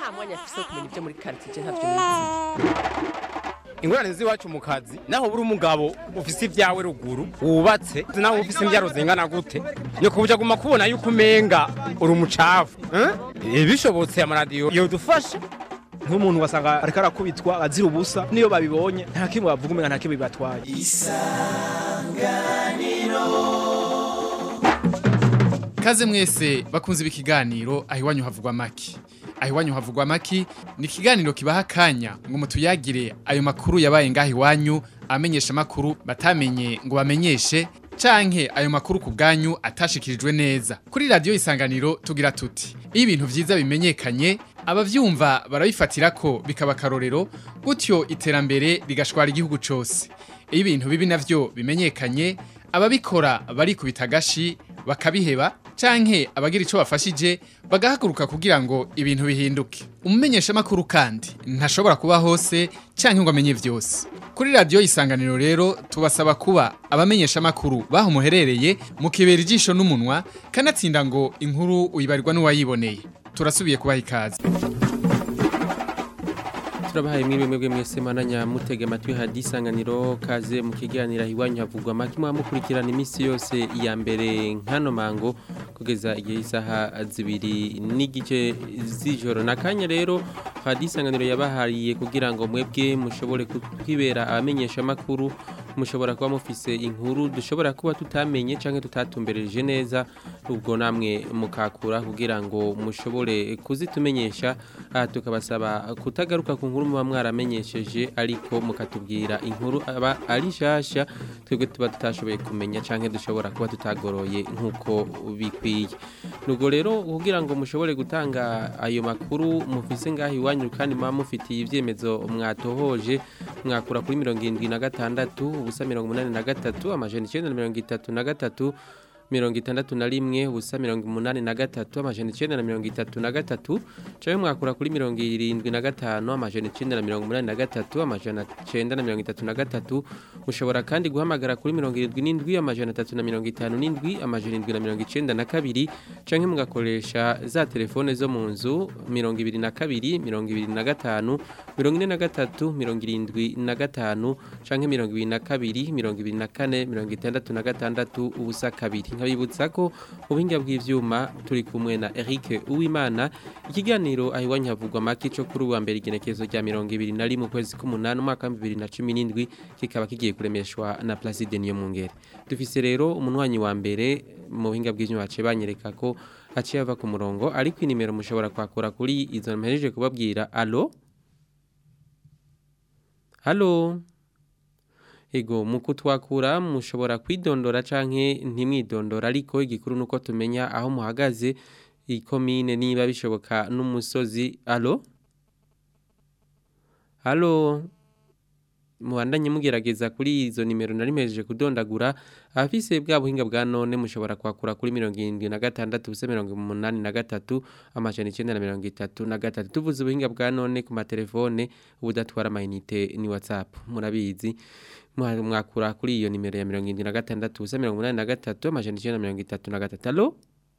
nta mwanya afise wo kumenya ibyo muri quartier ntavyo nizi ingorane z'iwacu mu kazi naho buri umugabo ufise ibyawe ruguru wubatse naho ufise imbyaro zingana gute ni kubuja guma kubona yuko umenga uri umucafu eh? bishobotse amaradiyo yodufasha nk'umuntu wasanga ariko arakubitwa azira ubusa niyo babibonye nta kimwe bavuga umenga nta kimwe bibatwaye Kaze mwese bakunze ibi kiganiro aho iwanyu havugwa maki. Aho iwanyu havugwa maki ni ikiganiro kibaha akanya ngo mutuyagire ayo makuru yabaye ngaho iwanyu amenyesha makuru batamenye ngo bamenyeshe canke ayo makuru ku bwanyu atashikirijwe neza. Kuri radio isanganiro tugira tuti iyo ibintu vyiza bimenyekanye abavyumva barabifatira ko bikaba karorero gutyo iterambere rigashwara igihugu cose. Iyo ibintu bibi navyo bimenyekanye ababikora barikubita agashi bakabiheba canke abagira ico bafashije bagahaguruka kugira ngo ibintu bihinduke umumenyesha makuru kandi ntashobora kuba hose canke ngo amenye vyose kuri radio isanganiro rero tubasaba kuba abamenyesha makuru baho muherereye mu kibera ijisho n'umunwa kanatsinda ngo inkuru uyibarirwa n'uwayiboneye turasubiye kubaha ikaze turabahaye mwiriwe mwebwe mwese mananya mutege amatwi hadi isanganiro kaze mu kiganiro aho iwanyu havugwa make muba mukurikirana iminsi yose iya mbere nkano mango kugeza igihe isaha zibiri n'igice z'ijoro nakanya rero hadi isanganiro yabahariye kugira ngo mwebwe mushobore kwibera abamenyesha amakuru mushobora kuba mufise inkuru dushobora kuba tutamenye canke tutatumbereje neza ubwo namwe mukakura kugira ngo mushobore kuzitumenyesha aha tukabasaba kutagaruka ku nkuru muba mwaramenyesheje ariko mukatubwira inkuru aba ari nshasha twebwe tuba tutashoboye kumenya canke dushobora kuba tutagoroye nk'uko bikwiye nubwo rero kugira ngo mushobore gutanga ayo makuru mufise ngaho iwanyu kandi muba mufitiye ivyemezo mwatohoje mwakura kuri mirongo irindwi na gatandatu ubusa mirongo umunani na gatatu amajana icenda na mirongo itatu na gatatu mirongo itandatu na rimwe ubusa mirongo umunani na gatatu amajana icenda na mirongo itatu na gatatu canke mwakura kuri mirongo irindwi na gatanu amajana icenda na mirongo umunani na gatatu amajana icenda na mirongo itatu na gatatu mushobora kandi guhamagara kuri mirongo irindwi n'indwi amajana atatu na mirongo itanu n'indwi amajana indwi na mirongo icenda na kabiri canke mugakoresha za telefone zo mu nzu mirongo ibiri na kabiri mirongo ibiri na gatanu mirongo ine na gatatu mirongo irindwi na gatanu canke mirongo ibiri na kabiri mirongo ibiri na kane mirongo itandatu na gatandatu ubusa kabiri nkabibutsa ko mu buhinga bw'ivyuma turi kumwe na Eric Uwimana ikiganiro aho iwanyu havugwa make cyo kuri uwa mbere igenekezo rya mirongo ibiri na rimwe ukwezi k'umunani umwaka wa bibiri na cumi n'indwi kikaba kigiye kuremeshwa na Placide Niyomwungere dufise rero umunwanyi wa mbere mu buhinga bw'ivyuma baciye banyereka ko aciye ava ku murongo ariko inimero mushobora kwakura kuri izo mpereje kubabwira alo Halo Ego muko twakura mushobora kwidondora canke ntimwidondora ariko igikuru nuko tumenya aho muhagaze ikomine niba bishoboka n'umusozi alo Halo Muhandanye mugerageza kuri izo nimero narimejeje kudondagura afise bwa buhinga bwa none mushobora kwakura kuri 76 busa 83 amajana 933 na gatatu tuvuze ubuhinga bwa none ku matelefone ubudatwara amayinite ni WhatsApp murabizi mwakura kuri iyo nimero ya 76 busa 83 amajana 933 allo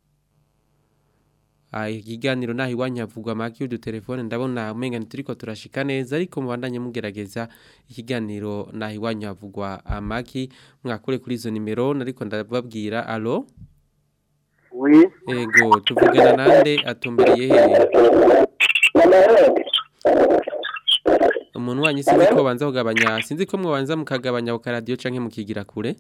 Ai kiganiro nahi wanyavugwa maki udutelefone ndabona umenga turiko turashika neza ariko mubandanye mugerageza ikiganiro nahi wanyavugwa amaki mwakure kuri izo nimero nariko ndababwira allo Oui. Ego tuvugana nande atumbereye hehe Umuntu wanyu sinzi ko banza kugabanya sinzi ko mwabanza mukagabanya ku radio canke mukigira kure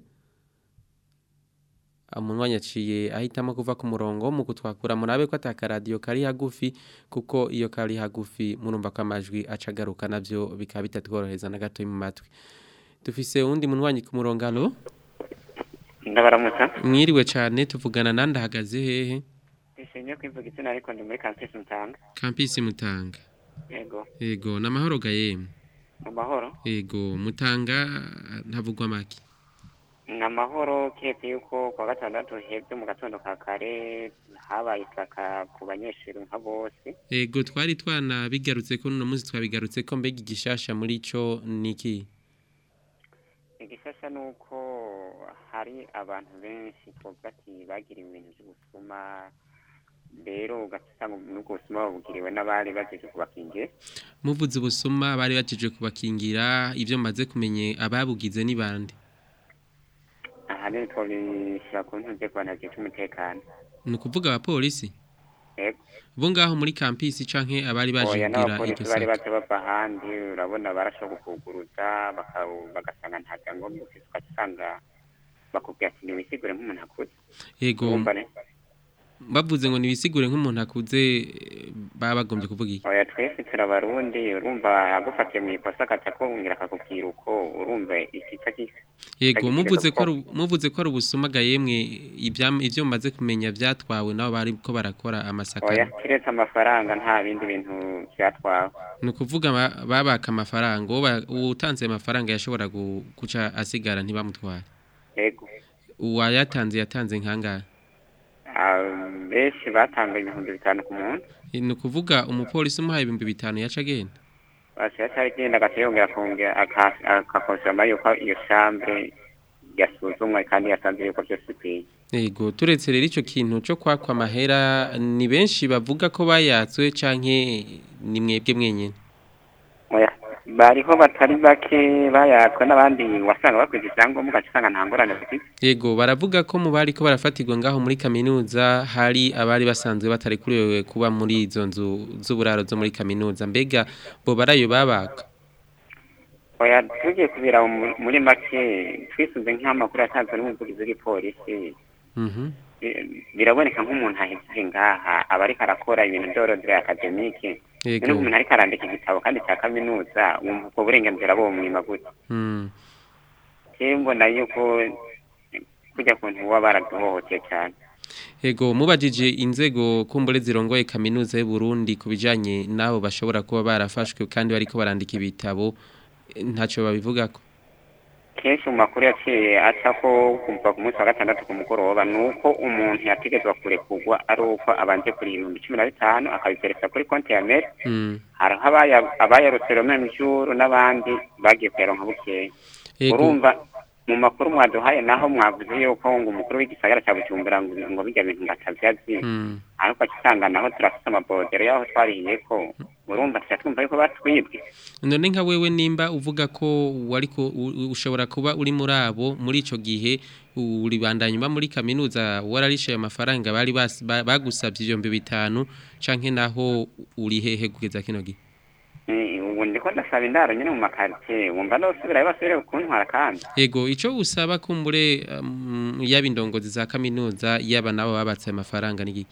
umuntu wanyaciye ahitamo kuva ku murongo mu kutwakura murabe ko atakaradiyo kari hagufi kuko iyo kari hagufi murumva ko amajwi acagaruka nabyo bikaba bitatworohereza na gato mu matwi dufise uwundi muntu wanyi ku murongo alo ndabaramutsa mwiriwe cyane tuvugana nandi ahagaze hehe ishingiye kwivuga izina ariko ndi muri kampisi mutanga kampisi mutanga yego yego n'amahoro ga yemwe mu mahoro yego mutanga ntavugwa make ni amahoro keretse yuko kuwa gatandatu hebye mu gatondo ka kare habaye isaka ku banyeshuri nka bose yego twari twanabigarutse ko uno munsi twabigarutse ko mbega igishasha muri cyo ni iki igishasha ni uko hari abantu benshi twavuga ati bagira ibintu by'ubusuma rero ugasanga n'ubwo busuma babugiriwe n'abari bajeje kubakingira muvuze ubusuma bari bajeje kubakingira ibyo maze kumenye ababugize ni bande ahanini twabishyira ku ntuze ku bantu bajeje umutekano ni ukuvuga abapolisi yego bo ngaho muri kampisi canke abari baje oya kugira n'abapolisi iryo bari saka baje bava ahandi urabona barashobora kukuguruza baka- bagasanga nta byangombwa ufise ugasanga bakubwira ati niwisigure nk'umuntu akuze yego urumva ne bavuze ngo nibisigure nk'umuntu akuze eh, baba bagombye kuvuga iki oya twese turabarundi urumva agufatiye mu ikosa agaca kongera akakubwira uko urumva ikica gisa yego Kagize muvuze ko ari gapfa. muvuze ko ari ubusuma yemwe ibyam- ivyo maze kumenya byatwawe nabo bari ko barakora amasaka oya kiretse amafaranga nta bindi bintu byatwawe ni ukuvuga ba- babaka amafaranga uwo ba- uwutanze ayo mafaranga yashobora gu- guca asigara ntibamutware yego uwayatanze yatanze nkangara Ah, benshi batanga ibihumbi bitanu ku muntu ni ukuvuga umupolisi umuhaye ibihumbi bitanu yaca agenda basi yatari agenda agaca yongera akongera aka- akakonsoma yuko iyo chambre yasuzumwa kandi yasanze yuko byose bikwiye yego turetse rero icyo kintu cyo kwakwa amahera ni benshi bavuga ko bayatswe canke ni mwebwe mwenyine oya bariho batari bake bayatswe n'abandi wasanga bakwiza ivyangombwa ugaca usanga nta ngorane bafite yego baravuga ko mu bari ko barafatirwa ngaho muri kaminuza hari abari basanzwe batarekuriwe kuba muri izo nzu z'uburaro zo muri kaminuza mbega bo barayo babaka oya tugiye kubira mu- muri make twisuze nk'amakuru yatanzwe n'umuvugizi w'igipolisi Mhm. bi- biraboneka nk'umuntu aheze ngaha aba ariko arakora ibintu by'orodire akademike Yego. none umuntu ariko arandika igitabo kandi cya kaminuza wumva ubwo burenganzira bwo mwima gute Mm. jewe mbona yuko kujya kuntu baba baraduhohoteye cyane Ego mubajije inzego kumbure zirongoye kaminuza y'u Burundi kubijanye nabo bashobora kuba barafashwe kandi bariko barandika ibitabo eh, ntaco babivugako kenshi mu makuru yaciye aca ko kuva ku munsi wa gatandatu ku mugoroba ni uko umuntu yategetswe kurekurwa ari uko abanje kuri ibihumbi cumi na bitanu akabiperesa kuri konti ya meri Mm. hariho abaya- abayarutse rome mjuru n'abandi bagiye kuyaronka bukeya Ego. urumva mu makuru mwaduhaye naho mwavuze yuko ngo umukuru w'igisagara cya bujumbura ngo ngo bijya bintu ngatavyazi Mm. ariko akisanga naho turafite amabodero y'aho twariye ko urumva tuca twumva yuko batwibwe none nka wewe nimba uvuga ko wariko u- u- ushobora kuba uri muri abo muri ico gihe uribandanya uba muri kaminuza wararishaye amafaranga bari bas- ba- bagusabye ibihumbi bitanu canke naho uri hehe kugeza kino gihe Eh, ubu ndiko ndasaba indaro nyine mu makaritsiye wumva nosubirayo basubire kuntwara kandi Ego ico usaba kumbure um, yaba indongozi za kaminuza yaba nabo babatse amafaranga n'igiki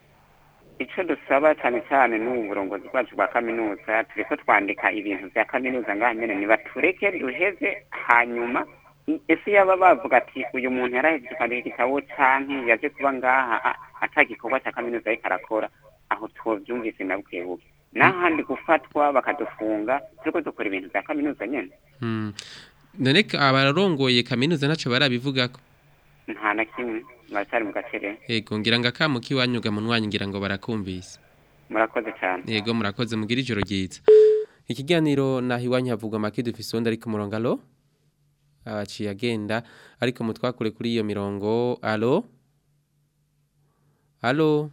icyo dusaba cyane cyane n'ubu burongozi bwacu bwa kaminuza turiko twandika ibintu bya kaminuza ngaha nyene nibatureke duheze hanyuma i- ese yaba bavuga ati uyu muntu yarahejeje kwandika igitabo canke yaje kuba ngaha a- ata gikorwa cya kaminuza ariko arakora aho twovyumvise na bukebuke n'ahandi gufatwa bakadufunga turiko dukora ibintu bya kaminuza nyene Hmm. None ka- abarongoye kaminuza ntaco barabivugako nta na kimwe baracyari mu gacerere Ego ngira ngo akamuki wanyuga mu nwanyi ngira ngo barakumvise murakoze cyane Yego murakoze mugira ijoro ryiza. Ikiganiro naho iwanyu havugwa make dufise undi ariko murongo alo. Aciye agenda ariko mutwakure kuri iyo mirongo alo. Alo.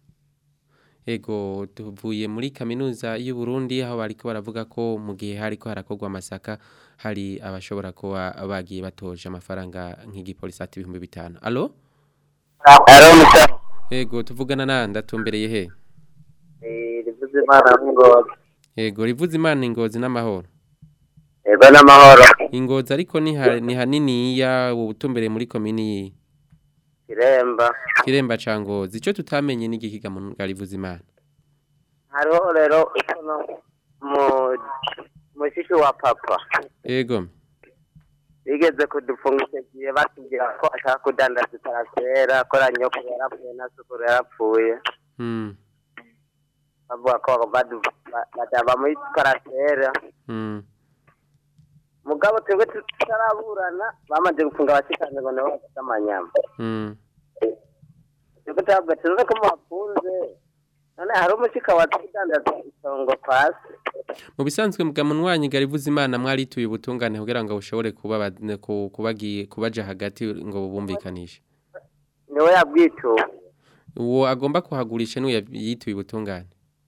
Ego tuvuye muri kaminuza y'u Burundi aho bariko baravuga ko mu gihe hariko harakorwa amasaka hari abashobora kuba bagiye batoje amafaranga nk'igipolisi ati ibihumbi bitanu. Alo. Aro musa Ego tuvugana nanda atumbereye he? rivuze imana n'ingozi Ego rivuze imana ingozi n'amahoro. ego n'amahoro Ingozi ariko ni ha- ni hanini ya ubutumbere muri komini kiremba kiremba ca ngozi ico tutamenye n'igikiga mu garivuze imana. hariho rero ukuntu mu mushiki wa papa Ego. bigeze kudufunga icyo gihe batubwira ko ashaka kudandaza itarasera ko nyoko yarapfuye na sukuru yarapfuye Mm. bavuga ko badu- ba- badaba muri tarasera Mm. mugabo twebwe tutaraburana bamaze gufunga abashikane ngo nabo bafite amanyama Mm. twebwe turavuga tuzi ko muhafunze none hari umushika waza kudandaza isongo pasi Mu bisanzwe mga munwanyi garivuze imana mwarituye ubutungane kugira ngo bushobore kuba ba- ku- kubagiye kubaja hagati ngo bumvikanishe. niwe yabwituye uwo agomba kuhagurisha niwe yituye ubutungane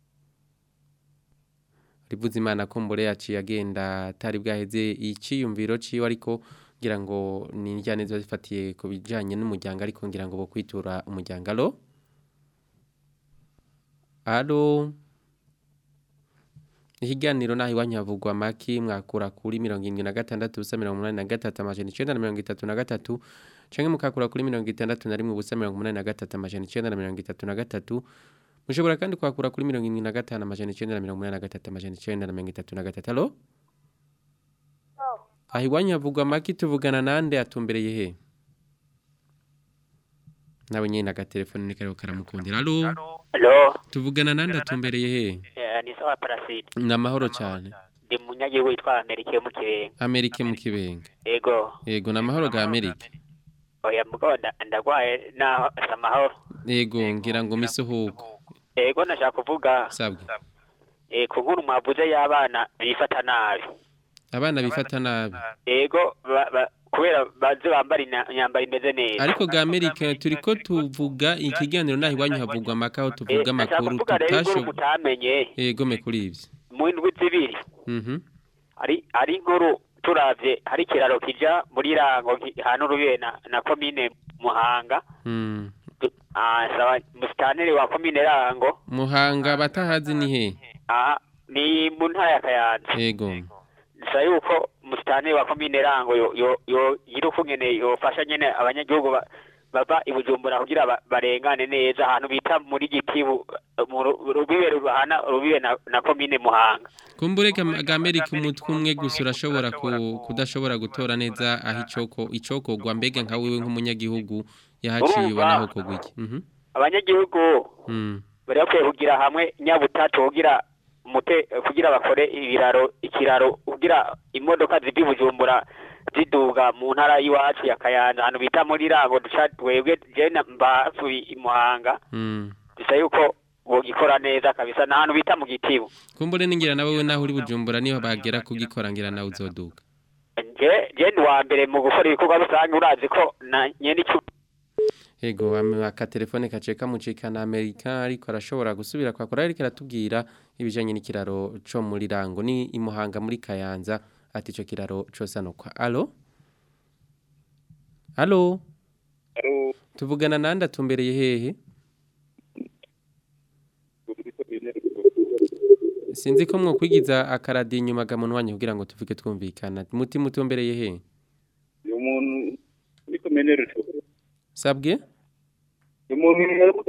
rivuze imana ko mbure yaciye agenda atari bwaheze iciyumviro ciwe ariko ngira ngo ni injyane ziba zifatiye ku bijanye n'umuryango ariko ngira ngo bo kwitura umuryango alo alo ikiganiro naho iwanyu havugwa amaki mwakura kuri mirongo irindwi na gatandatu ubusa mirongo umunani na gatatu amajana icenda na mirongo itatu na gatatu canke mukakura kuri mirongo itandatu na rimwe ubusa mirongo umunani na gatatu amajana icenda na mirongo itatu na gatatu mushobora kandi kwakura kuri mirongo irindwi na gatanu amajana icenda na mirongo umunani na gatatu amajana icenda na mirongo itatu na gatatu alo aho iwanyu havugwa amaki tuvugana nande atumbereye he nawe nyine agatelefone ni kariho karamukundira alo Halo, tuvugana nande atumbereye he eh, ni sawa Parasite. ni amahoro cyane Ndi munyagihugu witwa Amerike mu Kibenga. amerike mu kibenga Ego, yego ni amahoro ga amerike oya mugabo nda- ndagwaye naho asa amahoro. yego ngira ngo misuhuko Ego nashaka kuvuga sabwe eh, ku nkuru mwavuze y'abana bifata nabi. abana bifata nabi Ego ba, ba, kubera bazi bambara ina- imyambaro imeze neza. ariko ga amerika turiko tuvuga ikiganiro naho iwanyu havugwa amakaho Eh, tuvuga nashaka amakuru kuvuga rero inkuru tutasho mutamenye yego me kuri ivyo mu ndwi zibiri. mhm Ari ari inkuru turavye hari ikiraro kija muri rango ki- hano rubiye na, na komine Muhanga. mm. Ah, sawa musitaneri wa komine rango. muhanga batahazi ni he Aha, ni mu ntara ya Kayanza. yego Gusa yuko musitani wa komine rango yo yo yo yiruko nyene yofasha nyene abanyagihugu ba- bava i Bujumbura kugira ba- barengane neza ahantu bita muri gitibu mu ru- rubibe ruhana rubibe na, na komine Muhanga. kumbure ga ga amerika umutwe umwe gusa urashobora ku, kudashobora gutora neza aho icoko icokogwa mbega nka wewe nk'umunyagihugu yahaciye Urumva? ubona aho kogwa iki mhm Abanyagihugu mm. bari bakwiye kugira hamwe nyabutatu kugira mute kugira bakore ibiraro ikiraro kugira imodoka ziva i Bujumbura ziduga mu ntara y'iwacu ya Kayanza ahantu bita muri rango duca twebwe je na- mbasuye i Muhanga mm. bisa yuko bogikora neza kabisa n'ahantu bita mu gitibu kumbure ningira nawe we naho uri bujumbura niho bagera kugikora ngira nawe uzoduga je je ndi wa mbere mu gukora ibikorwa rusange urazi ko na nyene icu Ego aka telefone kace kamucika na Amerika ariko arashobora gusubira kwakora ariko aratubwira ibijanye n'ikiraro co muri rango ni imuhanga muri Kayanza ati ico kiraro cose anokwa allo Allo tuvugana nande atumbereye hehe Sinzi ko mwokwigiza akaradi inyuma gamuntu wanyu kugira ngo tuvuge twumvikana muti mutumbereye he uyu muntu uri kumenera Sabwe uyu muntu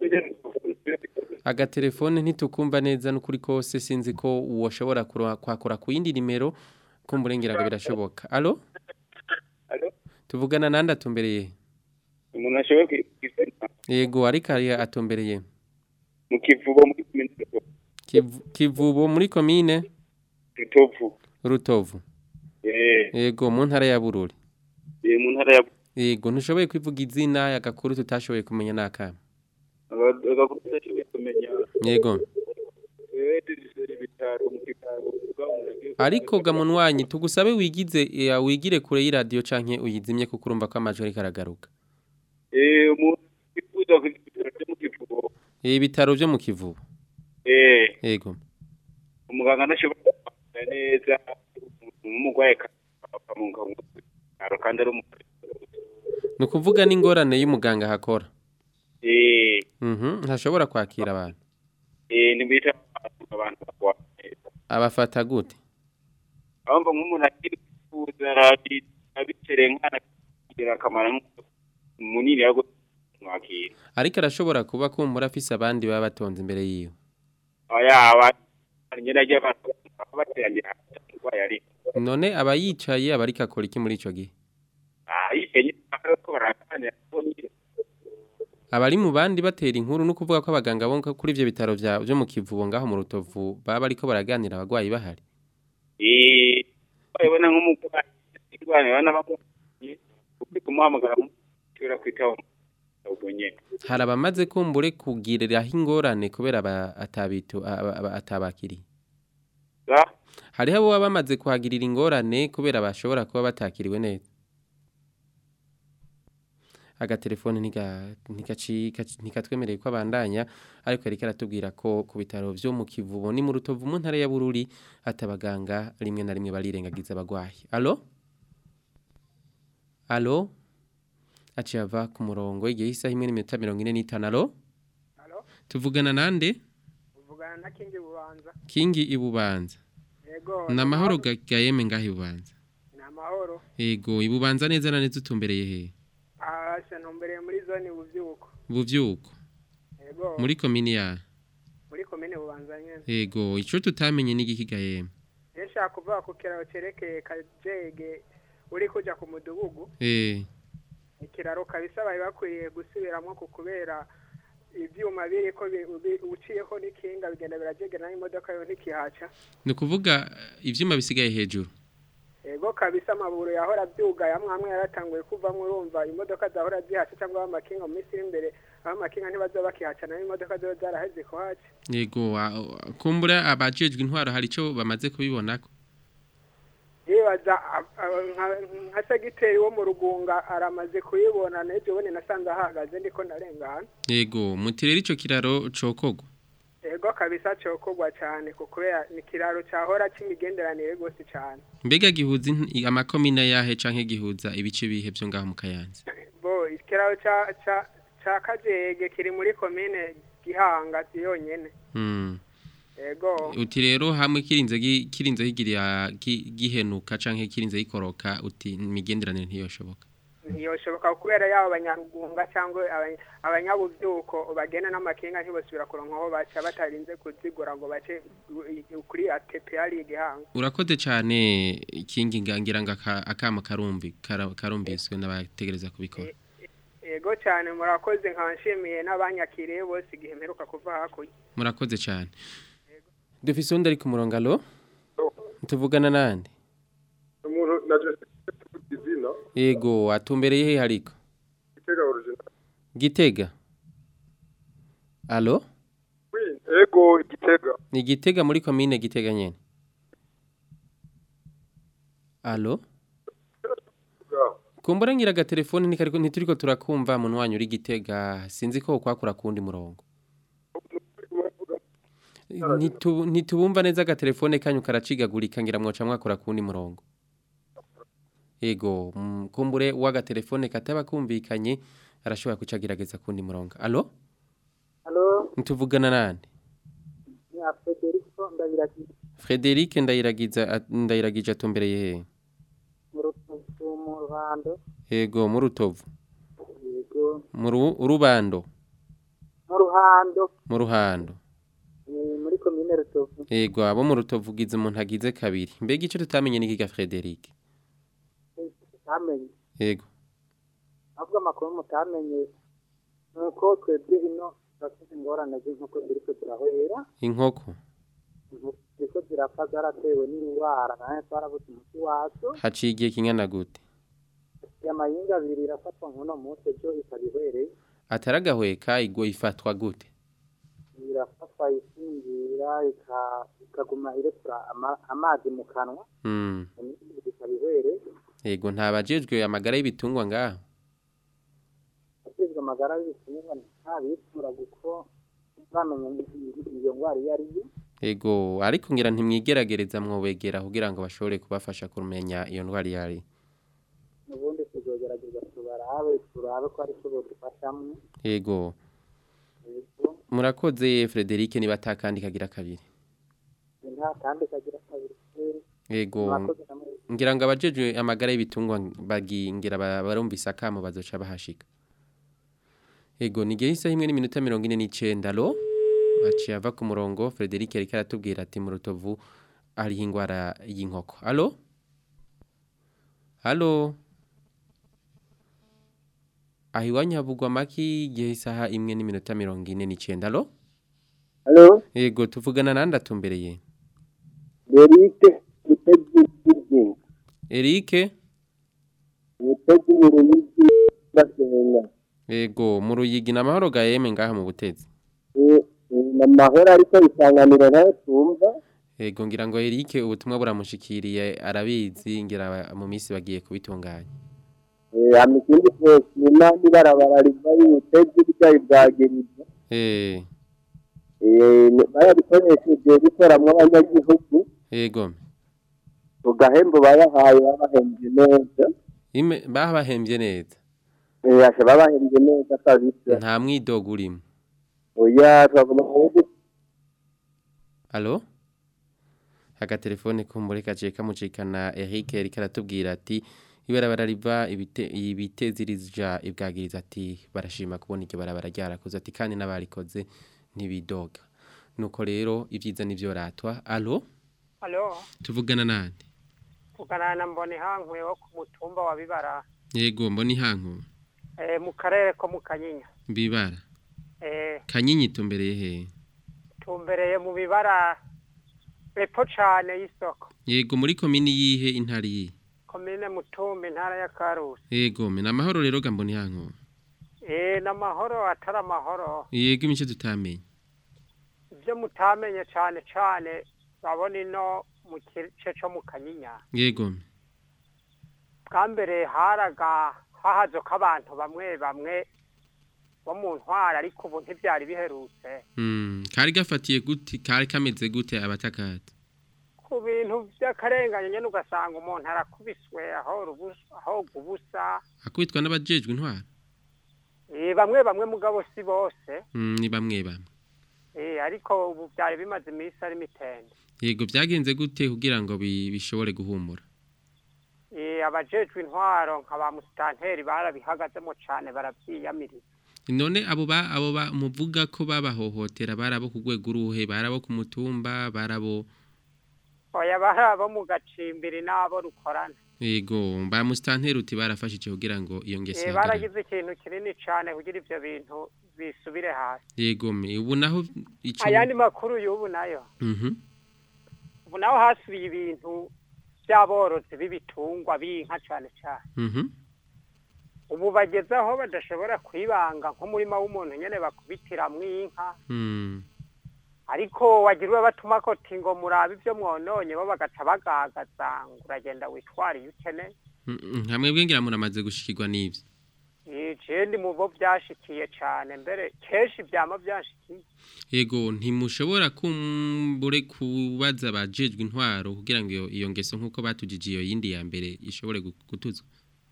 agatelefone ntitukumva neza n'ukuri kose sinzi ko woshobora kuro- kwakora ku yindi nimero kumburengera ngo birashoboka allo Allo? tuvugana nande atumbereye umuntu ashoboye kwisana yego ariko ari atumbereye mu kivubo muri kumenera Kivu- kivubo muri komine rutovu rutovu eh yego mu ntara ya bururi eh, mu ntara ya yego ntushoboye kwivuga izina agakuru tutashoboye kumenya n'akama agakuru ashoboye kumenya yego eh diriseri bitaro mu kivubo ariko gamuntu wanyu tugusabe wigize eh, wigire kure y'iradiyo canke uyizimye kuko urumva ko amajwi ariko aragaruka eh umuntu wifuza kwitara mu kivubo ibitaro vyo mu kivubo eh yego umuganga ntashobora kumenya neza umurwayi akamuka mu bitaro kandi ari umuganga ni ukuvuga n'ingorane y'umuganga hakora eh Mhm, ntashobora kwakira abantu eh nibita abantu bakwaye abafata gute abumva nk'umuntu akiri kwifuza abicere nkana kugira akamaro munini yo kumwakira ariko arashobora kuba kumbura afise abandi baba batonze imbere yiwe yaba nyine ajya baterangira urwaye ari none aba yicaye aba ariko akora iki muri ico gihe yihenye ko baraganira ko nyine aba ari mu bandi batera inkuru no kuvuga ko abaganga bo kuri ivyo bitaro vya vyo mu kivubo ngaho mu rutovu baba bariko baraganira abagwayi bahari eh bayibona nk'umurwayi indwara bana bamubonye uri kumuhamagara mushobora kwitaho ubwo nyine hari abamaze kumbure kugiriraho ingorane kubera aba- atabitu aba- aba- atabakiriye za hariho abo baba bamaze kuhagirira ingorane kubera bashobora kuba batakiriwe neza agatelefone ntiga- ntigaci- kaci- ntikatwemereye ko abandanya ariko yari karatubwira ko ku bitaro vyo mu kivubo ni mu rutovu mu ntara ya bururi ati abaganga rimwe na rimwe barirengagiza abagwayi alo alo aciye ava ku murongo igihe isaha imwe n'iminota mirongo ine n'itanu alo tuvugana nande uvugana na kingi bubanza kingi ibubanza yego ni amahoro ga- gayeme ngaho ibubanza ni amahoro yego ibubanza neza na neza utumbereye he ahasha ntumbereye muri zone buvyuko buvyuko yego muri komini ya muri komine bubanza nyene yego ico tutamenye n'igiki gayeme yashaka kuvuga ku kiraro cerekeye kajege uri kuja ku mudugugu eh ikiraro kabisa bari bakwiriye gusubiramwo ku kubera ivyuma biriko bi- bi- uciyeho n'ikinga bigenda birajegera n'imodoka yo ntikihaca ni ukuvuga ivyuma bisigaye hejuru ego kabisa amaburo yahora abyugaye amwe amwe yaratanguye kuvamwo urumva imodoka zahora zihaca cyangwa amakinga mu minsi iri imbere aho amakinga ntibazoba bakihaca nayo imodoka ziba zaraheze kuhaca yego a- a- kumbura abajejwe intwaro hari ico bamaze kubibonako yibaza a- a- nka- nka segiteri wo mu rugunga aramaze kuyibona n'ejo bundi nasanze ahagaze ndiko ndarengana yego mutirera ico kiraro cokogwa ego kabisa cokogwa cyane ku kubera ni ikiraro cyahora c'imigenderanire rwose cyane mbega gihuza int- amakomine yahe canke gihuza ibice bihe vyo ngaho mu kayanza bo ikiraro ca ca ca kajege kiri muri komine gihanga yonyene mm. ego uti rero hamwe kirinze gi- kirinze higiriya gi- gihenuka canke kirinze gikoroka uti imigenderanire ntiyoshoboka ntiyoshoboka kubera yaba abanyarugunga cyangwa abanya- abanyabuvyuko bagenda n'amakinga ntibosubira kuronka aho baca batarinze kuzigura ngo bace u- kuri atepe yari igihanga urakoze cane kingi ngira ngo aka- akama karumbi kara- karumviswe n'abategereza kubikora ego cyane murakoze nkaba nshimiye n'abanyakiriye bose igihe mperuka kuva hakurya murakoze cane dufise undi ari ku murongo alo tuvugana nande umuntu naje izina yego atumbereye he hariko gitega original gitega alo oui ego gitega ni gitega muri komine gitega nyene alo kumbura ngira agatelefone ntikariko ntituriko turakumva muntu wanyu uri gitega sinzi ko kwakura kundi murongo Ntitu- ntitubumva neza agatelefone kanyu karacigagurika ngira mwoca mwakura kundi murongo yego mm, kumbure w'agatelefone kataba kumvikanye arashobora kucagerageza kundi murongo alo Halo, ntituvugana nande ni a Federico Ndabiragiza Frederic ndayiragiza at- ndayiragije atumbereye he mu Rutovu mu Ruhando. yego mu rutovu Yego, mu Ru- rubando mu Ruhando mu ruhando ni muri komine Rutovu. yego abo mu rutovu ugize umuntu agize kabiri mbega icyo tutamenye ni kiga Frederic Tamenye. yego Ahubwo amakuru mutamenye ni uko twebwe ino turafite ingorane z'inkoko ziriko zirahwera. inkoko Inkoko ziriko zirapfa zaratewe n'indwara nawe twarabuze umuti wazo. haciye igihe kingana gute Amayinga abiri irafatwa nk'uno munsi ejo ikaba ihwereye. ataragahweka igwa ifatwa gute Irafatwa isinzira ika- ikaguma irekura ama- amazi mu kanwa. mm. ikaba ihwereye. yego ntabajejwe amagara y'ibitungwa ngaho ashinzwe amagara y'ibitungwa ntabikura kuko bamenya iyo ndwara iyo ari yo yego ariko ngira ntimwigeragereza mwobegera kugira ngo bashobore kubafasha kumenya iyo ndwara iyo ari ubundi tuzogerageza tubarabe turabe ko ari cyo bodufashamo yego yego murakoze Frederic niba atakandi kagira kabiri nta kandi kagira kabiri kweri yego murakoze namwe ngira ngo abajejwe amagara y'ibitungwa bagingira ba- barumvise akamo bazoca bahashika yego ni gihe isaha imwe n'iminota mirongo ine n'icenda alo aciye ava ku murongo Frederic yariko aratubwira ati mu rutovu hariho ingwara y'inkoko alo alo aho iwanyu havugwa amaki igihe isaha imwe n'iminota mirongo ine n'icenda alo Halo, yego tuvugana nande atumbereye Derike Mutezi Kirgin. Eric Mutezi mu Ruyigi Basenga. yego mu ruyigi na mahoro ga yeme ngaha mu butezi Eh, eh, na mahoro ariko isanganiro nayo tumva. yego ngira ngo Eric ubutumwa buramushikiriye arabizi ngira mu minsi bagiye kubitunganya Eh, hama ikindi twoshima n'ibarabara riva y'ubutezi ryayo bwagiriza Eh, Eh, barabikoresheje bikoramwo abanyagihugu yego. tugahembo bayahaye babahembye neza Ime bahembye neza. Eh, asha babahembye neza kabisa Nta mwidogo urimo. oya twagomba kuvuga Allo? Agatelefone kumbure kaciye kamucikana Eric ariko aratubwira ati ibarabara riva ibite ibitezirija ibwagiriza ati barashima kubona iryo barabara ryarakoze ati kandi n'abarikoze ntibidoga. Nuko rero ibyiza nivyo ratwa. Allo? halo Tuvugana nande? vugana na mboni hankwe wo ku mutumba wa bibara Yego mboni hanko. eh, mu karere ko mu kanyinya Bibara. eh, Kanyinyi tumbereye he? tumbereye mu bibara epfo cane y'isoko Yego muri komini yihe intari yihe? komine mutumba intara ya karusi Yego me namahoro rero gamboni hanko. eh, n'amahoro atari amahoro Yego imico tutamenye. ibyo mutamenye cane cane babona ino mu gice co mu kanyinya Yego. me. bwa mbere haraga hahazoka abantu bamwe bamwe bo mu ntwara ariko ubu ntibyari biherutse Mm, kari gafatiye gute kari kameze gute abatakata? ku bintu by'akarengane nyine ugasanga umuntu arakubiswe aho rubusa aho gubusa Akubitwa n'abajejwe intwara. eh, bamwe bamwe mugabo si bose Mm, ni bamwe bamwe. eh, ariko ubu byari bimaze iminsi ari mitende Yego byagenze gute kugira ngo bi- bishobore guhumura? eh, abajejwe intwaro nka ba musitanteri barabihagazemo cane barabyiyamiriza None abo ba abo ba muvuga ko babahohotera barabo ku rwego uruhe barabo ku mutumba barabo oya bari abo mu gacimbiri n'abo rukorana yego ba mustanteri uti barafashije kugira ngo iyo ngeso eh, ihagarare. baragize ikintu kinini cane kugira ivyo bintu bisubire hasi yego me ubu naho ico ayandi makuru y'ubu nayo Mhm. ubu naho hasubiye ibintu by'aborozi b'ibitungwa b'inka cane cane Mhm. ubu bageze aho badashobora kwibanga nk'umurima w'umuntu nyene bakubitiramwo inka Mm. ariko wagira batuma ko tingo murabe ibyo mwononye bo bagaca bagagaza ngo uragenda witwara iyo ukeneye Mm, hamwe bwengera muramaze gushikirwa n'ivyo je ndi mu bo byashikiye cane mbere kenshi byama byashikiye yego ntimushobora kumbure kubaza abajejwe intwaro kugira ngo iyo, iyo ngeso nk'uko batujije iyo yindi ya mbere ishobore gu- gutuzwa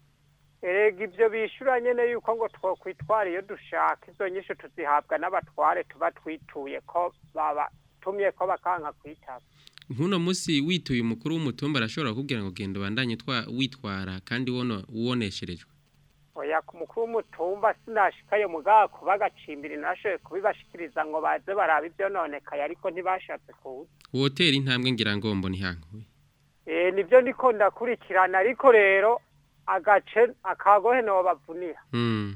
erega ibyo bishura nyene yuko ngo twokwitwara iyo dushaka izo nyinshi tuzihabwa n'abatware tuba twituye ko babatumye ko bakanka kwitaba Nkuno musi wituye umukuru w'umutumba arashobora kugira ngo genda ubandanye twa witwara kandi wono uwonesherejwe. oya ku mukuru w'umutumba sinashikaye mugabo kuba agacimbiri nashoboye kubibashikiriza ngo baze baraba ibyo nonekaye ariko ntibashatse kuza Wotera intambwe ngira ngo mbona ihankuye. Eh, nibyo ndiko ndakurikirana ariko rero agace akagohe no bavunira Mm.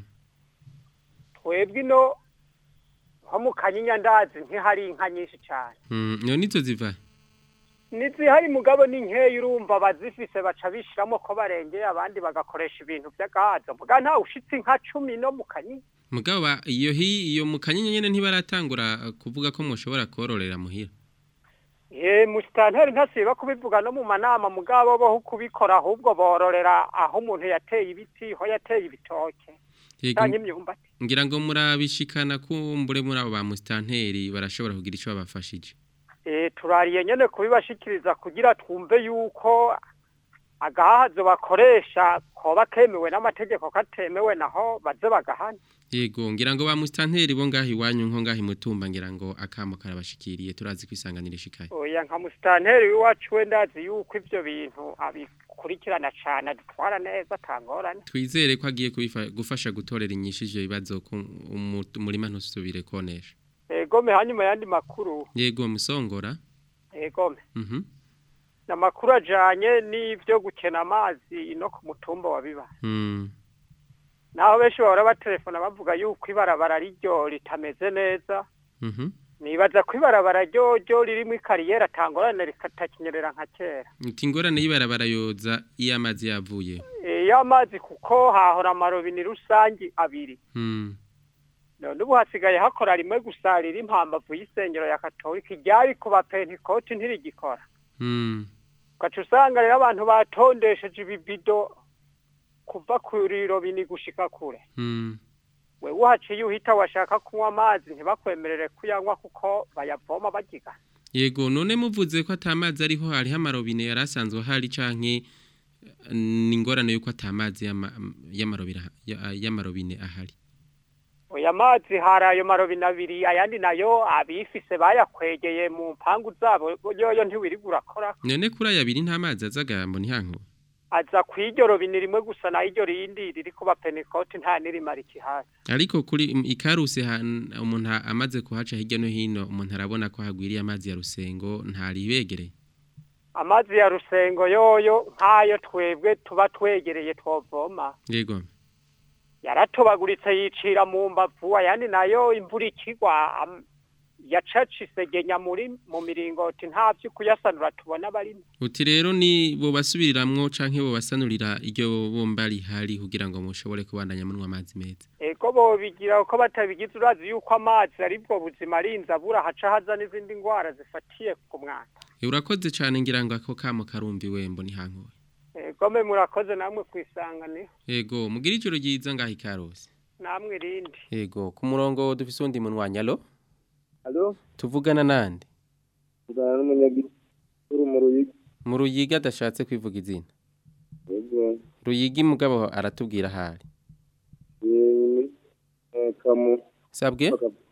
twebwe ino nko mu kanyinya ndazi ntihari inka nyinshi cyane Mm, no nizo ziva. nizihari mugabo ni nkeya urumva bazifise baca bishiramo ko barengeye abandi bagakoresha ibintu by'agahazo muga nta ushitse inka cumi no mu kanyinya Mugabo ba- iyo hi iyo mukanyinya nyene ntibaratangura uh, kuvuga ko mushobora kororera muhira. ye musitanteri ntasiba kubivuga no mu manama mugabo bo kubikora ahubwo bororera aho umuntu yateye ibiti ho yateye ibitoke Yego. canke imyumbati Ngira ngo murabishikana kumbure muri abo ba mustanteri barashobora kugira ico babafashije. Eh, turariye nyene kubibashikiriza kugira twumve yuko agahazo bakoresha koba kemewe n'amategeko katemewe naho baze bagahana Yego ngira ngo ba mustanteri bo ngahi wanyu nko ngahi mutumba ngira ngo akamo karabashikiriye turazi kwisanganira ishikaye. oya nka musitanteri w'iwacu we ndazi yuko ivyo bintu abikurikirana cane adutwara neza atangorane Twizere ko agiye kubifa- gufasha gutorera inyishu ivyo bibazo ko umu- umurima ntusubire konesha. egome hanyuma yandi makuru Yego musongora. egome Mhm. namakuru ajanye n'ivyo gukena amazi no ku mutumba wa biba Mm. naho benshi bahora batelefona bavuga yuko ibarabara riryo ritameze neza Mhm. nibaza ko ibarabara ryo ryo ririmo ikariyeri atangorane rikatakinyerera nka kera Uti ingorane y'ibarabara yoza iyo amazi yavuye. Eh, iyo amazi kuko hahora amarobini rusangi abiri Mm. none ubu hasigaye hakora rimwe gusa riri impambavu y'isengero ya katolika iryari ku bapentikoti ntirigikora Mm. ugaca usanga rero abantu batondesheje ibibido kuva kuri robini gushika kure Mm. wewe uhaciye uhita washaka kunywa amazi ntibakwemerere kuyanywa kuko bayavoma bagiga Yego none muvuze ko atamazi ariho hariho amarobine yarasanzwe hari canke eh, ni ingorane yuko atamazi y'ama- y'amarobine ya- y'amarobine ahari. oya mazi hari ayo marobine abiri ayandi nayo abifise bayakwegeye mu mpangu zabo yoyo ntiwiriga urakora None kuri aya abiri nta mazi azaga ngo ntihanko. aza kw'iryo robine rimwe gusa naho iryo rindi riri kuba penekoti nta n'irimara ikihasi Ariko kuri im- ikaruse han- umuntu amaze kuhaca hirya no hino umuntu arabona ko hagwiriye amazi ya rusengo ntaribegereye. amazi ya rusengo yoyo nk'ayo twebwe tuba twegereye twovoma Yego. yaratobaguritse yicira mu mbavu ayandi nayo imvura ikigwa am- yacaca isegenya muri mu miringoti nta vyo kuyasanura tubona barimo Uti rero ni bo basubiriramwo canke bo basanurira iryo bomba rihari kugira ngo mushobore kubandanya munwa amazi meza. ego bobigira uko batabigize urazi yuko amazi aribwo buzima arinze abura haca haza n'izindi ngwara zifatiye ku mwanda E, urakoze cane ngira ngo ako kamo karumvi wembo ntihankoye. ego me murakoze namwe kwisanganira Ego mugira ijoro ryiza ngaho ikarose. namwe irindi Ego ku murongo dufise undi munwanya alo Alo, tuvugana nande tugana n'umunyagikuru mu Ruyigi. mu ruyiga adashatse kwivuga izina. Yego, Ruyigi mugabo aratubwira ahari. eh, eh, kamu. Sabwe?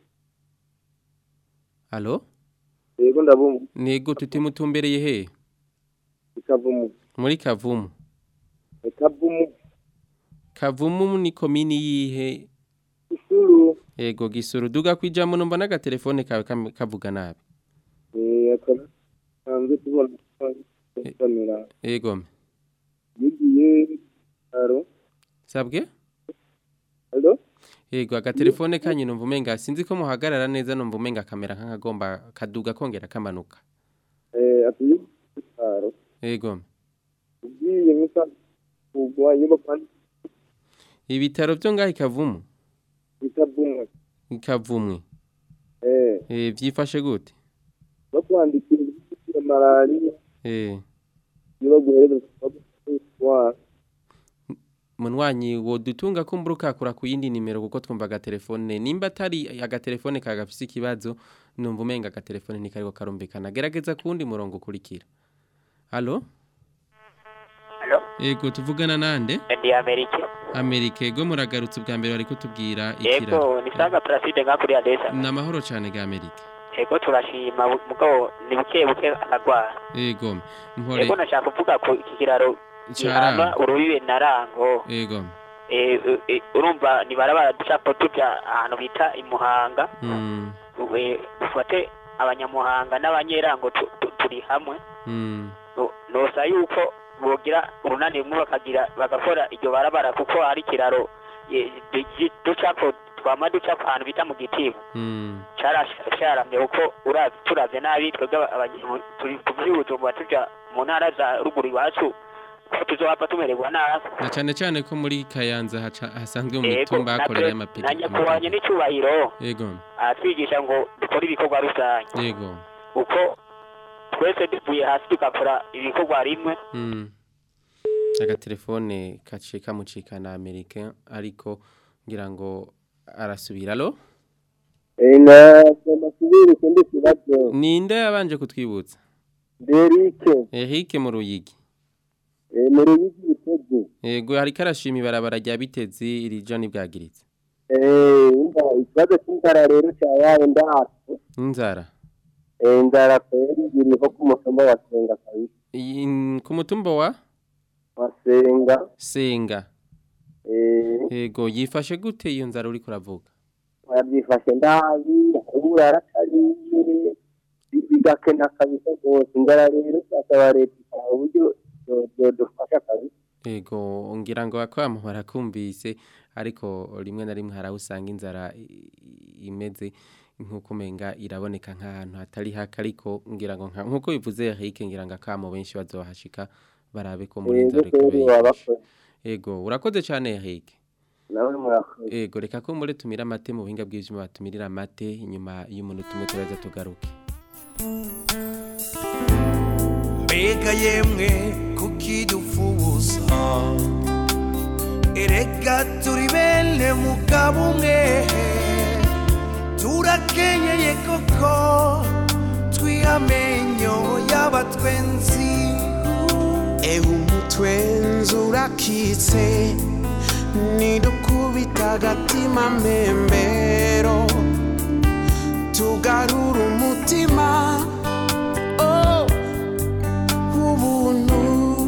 Alo? Yego ndabumva. Nego tutimutumbereye he? Ikavumu. Muri Kavumu. Ikavumu. Kavumu ni komini yihe? Isuru. Ego gisuru duga kwijamo numva n'agatelefone kawe kam- kavuga nabi. Eh, akaba sanzwe tubona kamera. Ego. Yigiye aro. Sabwe? Alo? Ego agatelefone kanyu numva umenga sinzi ko muhagarara neza numva umenga kamera nk'agomba kaduga kongera kamanuka. Eh, atuye aro. Ego. Ugiye misa kugwa nyubako Ibitaro byo ngaho ikavumu. ikavumu. Ikavumwe. Eh, Eh vyifashe gute? bakwandikira ibyo malaria Eh niba guhereza kwa munwanyi wo dutunga kumburuka kura ku yindi nimero kuko twumva agatelefone nimba atari agatelefone kagafise ikibazo numva umenga agatelefone ntikariko karumbikana gerageza kuwundi murongo ukurikira halo Halo? ego tuvugana nande ndi Amerika amerika ego muragarutse ubwa mbere bariko tubwira ikiraro yego ni saga Placide nka kuri Adesa ni amahoro cane ga amerika yego turashima bu- mugabo ni buke buke aragwara ego mpore yego nashaka kuvuga ko iki kiraro Caranga. gihana urubibe na rango ego Eh, eh, eh, urumva ni barabara ducapo tuja ahantu bita imuhanga mm Eh, ufate abanyamuhanga n'abanyerango tu- tu- turi hamwe mm No- nosa yuko bogira urunani rumwe bakagira bagakora iryo barabara kuko hari ikiraro eh, du- ducapo twama ducapo ahantu bita mu gitibo mm carasharamye kuko ura- turavye nabi twebwe aba- abanye- turi kuvuye ubujumbura tuja mu ntara za ruguru iwacu ko tuzohava tumererwa nabi na cane cane ko muri kayanza haca- hasanzwe mu Yego, mitumba na hakorera pre- amapiri na nyakubahwa n'icyubahiro ego aratwigisha ngo dukore ibikorwa rusange yego uko twese duvuye hasi tugakora ibikorwa rimwe Mm. agatelefone kaciye kamucika na amerika ariko ngira ngo arasubira alo ina amasubiri kundi kibazo ninde yabanje kutwibutsa Derike Eric mu ruyigi eh mu ruyigi bitege yego hariko arashima ibarabara rya bitezi irija nibwagiritse eh umva ikibazo cy'inzara rero cyabaye ndahatse inzara eh inzara kweri iriho ku mutumba wa senga kabisa Iyi- ku mutumba wa wa senga senga eh yego yifashe gute iyo nzara uriko uravuga yabyifashe ndabi ahubura aratariye bigakena kabisa rwose inzara rero twasaba leta ikaba uburyo dufasha kabisa yego ngira ngo akwamo barakumvise ariko rimwe na rimwe haraho usanga inzara i- i- imeze nk'uko umenga iraboneka nk'ahantu hatari hake ariko ngira ngo nka- nk'uko bivuze Eric ngira ngo akamo benshi bazohashika barabe ko muri Yego, inzara kweri ikubeye wabakoze. yego urakoze cyane Eric nawe murakoze yego reka ko muri tumira amate mu buhinga bw'ivyuma batumirira amate inyuma y'umuntu tumwe turaza tugaruke mbega yemwe kuki dufubuza erega turi bene mugabo umwe turakenyeye koko twihamenyo y'abatwenzi ewe umutwenzi urakitse nidukubita agatima mbembero tugarura umutima oh, w'ubuntu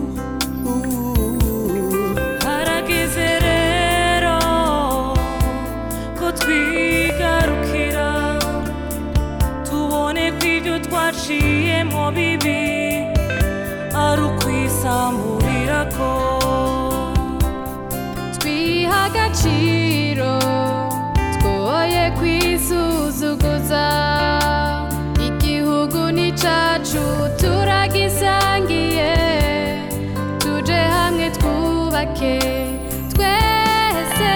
harageze rero ko twigarukira tubone ko ibyo twaciyemo bibi ari ukwisamburira ko twiha agaciro twoye kwisuzuguza igihugu ni cacu turagisangiye tuje hamwe twubake twese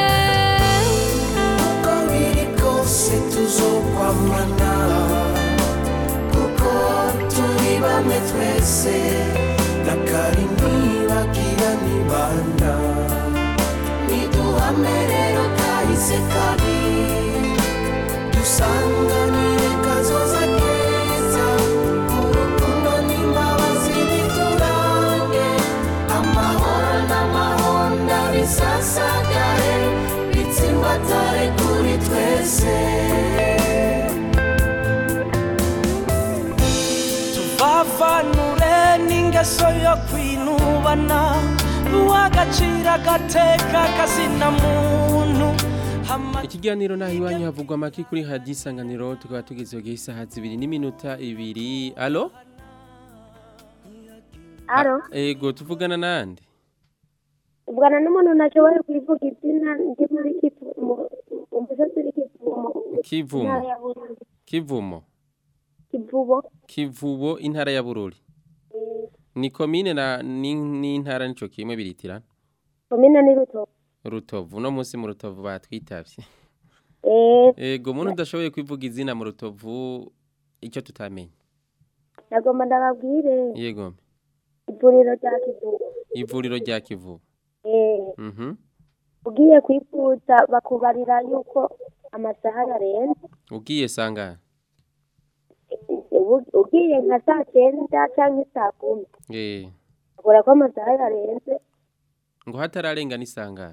uko biri kose tuzokwamana kuko turi bamwe twese nakari nibagira nibanda niduhame rero kahise kabi dusanganire kazoza keza urukundo n'imbabazi biturange amahoro n'amahonda bisasagare bitsimbatare kuri twese tuvavanure n'ingeso yo kwinubana uw'agaciro agateka kazina muntu ikiganiro naho iwanyu havugwa amaki kuri hadi isanganiro tukaba tugeze igihe isaha zibiri n'iminota ibiri alo Alo, ego tuvugana nande ubwana n'umuntu nashoboye kuvuga izina ndi muri Kivu- mu- mu misozi iri Kivumo. kivumo Intara ya Bururi. kivumo Kivubo. kivubo intara ya bururi ni komine na ni- n'intara nico kimwe biritirana Komine ni Rutovu. rutovu uno munsi mu rutovu batwitavye Eh, ego umuntu udashoboye kwivuga izina mu rutovu icyo tutamenye nagomba ndababwire yego ivuriro rya Kivubo. ivuriro rya kivubo Eh, mhm ugiye kwifuza bakubarira yuko amasaha yarenze. ugiye sangana Ubu- Ugiye nka saa cyenda cyangwa saa kumi. eh Bakubwira ko amasaha yarenze. ngo hatararengana isangana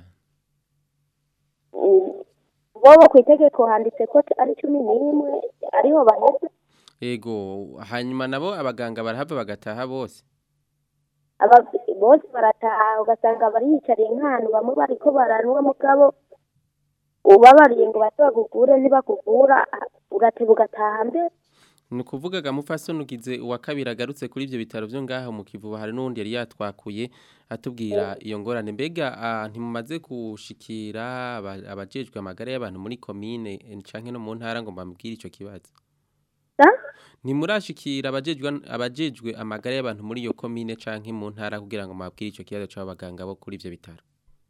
Bobo ku itegeko handitse ko ari cumi n'imwe ariho baheze. ego hanyuma nabo abaganga barahava bagataha bose aba bose barataha ugasanga bariyicariye nk'ahantu bamwe bariko baranwa mugabo ubabariye ngo baze bagugure ntibakugura ugateba ugataha mbere ni ukuvuga gamupfasoni ugize uwa kabiri agarutse kuri ibyo bitaro byo ngaho mu kivuba hari n'undi yari yatwakuye atubwira iyo ngorane mbega ah, ntimumaze gushikira aba- abajejwe amagara y'abantu muri komine eh, canke no mu ntara ngo mbambwire ico kibazo ntimurashikira abajejwe abajejwe amagara y'abantu muri iyo komine canke mu ntara kugira ngo mbabwire ico kibazo c'abaganga bo kuri ivyo bitaro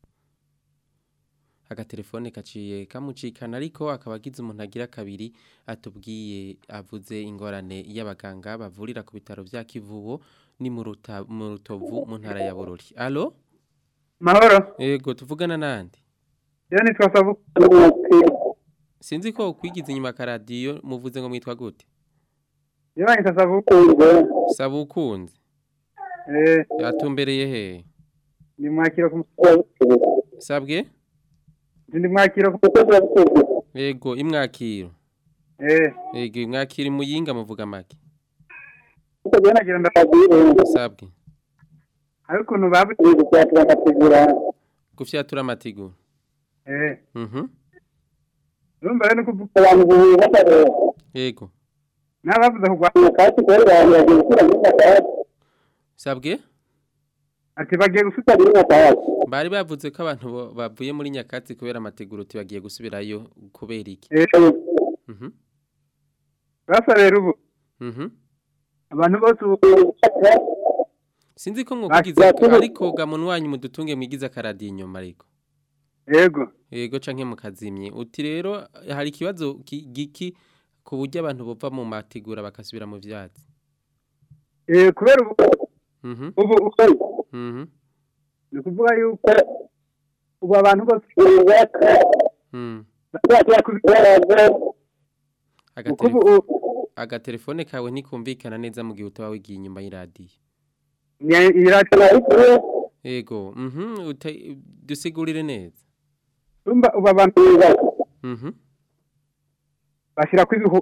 agatelefone kaciye kamucikana ariko akaba agize umuntu agira kabiri atubwiye avuze ingorane y'abaganga bavurira ku bitaro vya Kivubo ni mu Ruta- mu Rutovu mu ntara ya Bururi allo mahoro yego tuvugana nande iyo nitwa sabu sinzi ko kwigiza inyuma ka radio muvuze ngo mwitwa gute iyo banyita sabu sabukunze eh yatumbereye he ni mwakiro ku sabwe ndi mwakiro ku yego imwakiro eh yego imwakiro muyinga muvuga make uko byo nagira ndababwire sabwe hari ukuntu babugiye gukwatira bakategura gufyatura amatigura eh mhm urumva rero kuvuga abantu bubaka yego n'abavuze kugwa kandi rero bagiye gusura muri Nyakatsi sabwe ati bagiye gusura muri Nyakatsi bari bavuze ko abantu bo- bavuye muri nyakatsi kubera amateguro bagiye gusubirayo kubera iki eh mhm basa rero ubu mhm abantu bose ubu sinzi ko mwokugize ariko gamuntu wanyu mudutunge mwigize akaradiyo inyuma ariko yego yego canke mukazimye uti rero hari ikibazo ki- giki ku buryo abantu bova mu mategura bakasubira mu vyatsi eh kubera ubu mhm ubu ubu mhm ni ukuvuga yuko ubu abantu bose Mm. bazajya kubikora Agaterefone Ukubu- agatelefone kawe ntikumvikana neza mu gihe utaba wigiye inyuma y'iradiyo. iradiyo Ego, mhm, uta- dusigurire neza. urumva ubu abantu Mhm. bashyira ku ibihu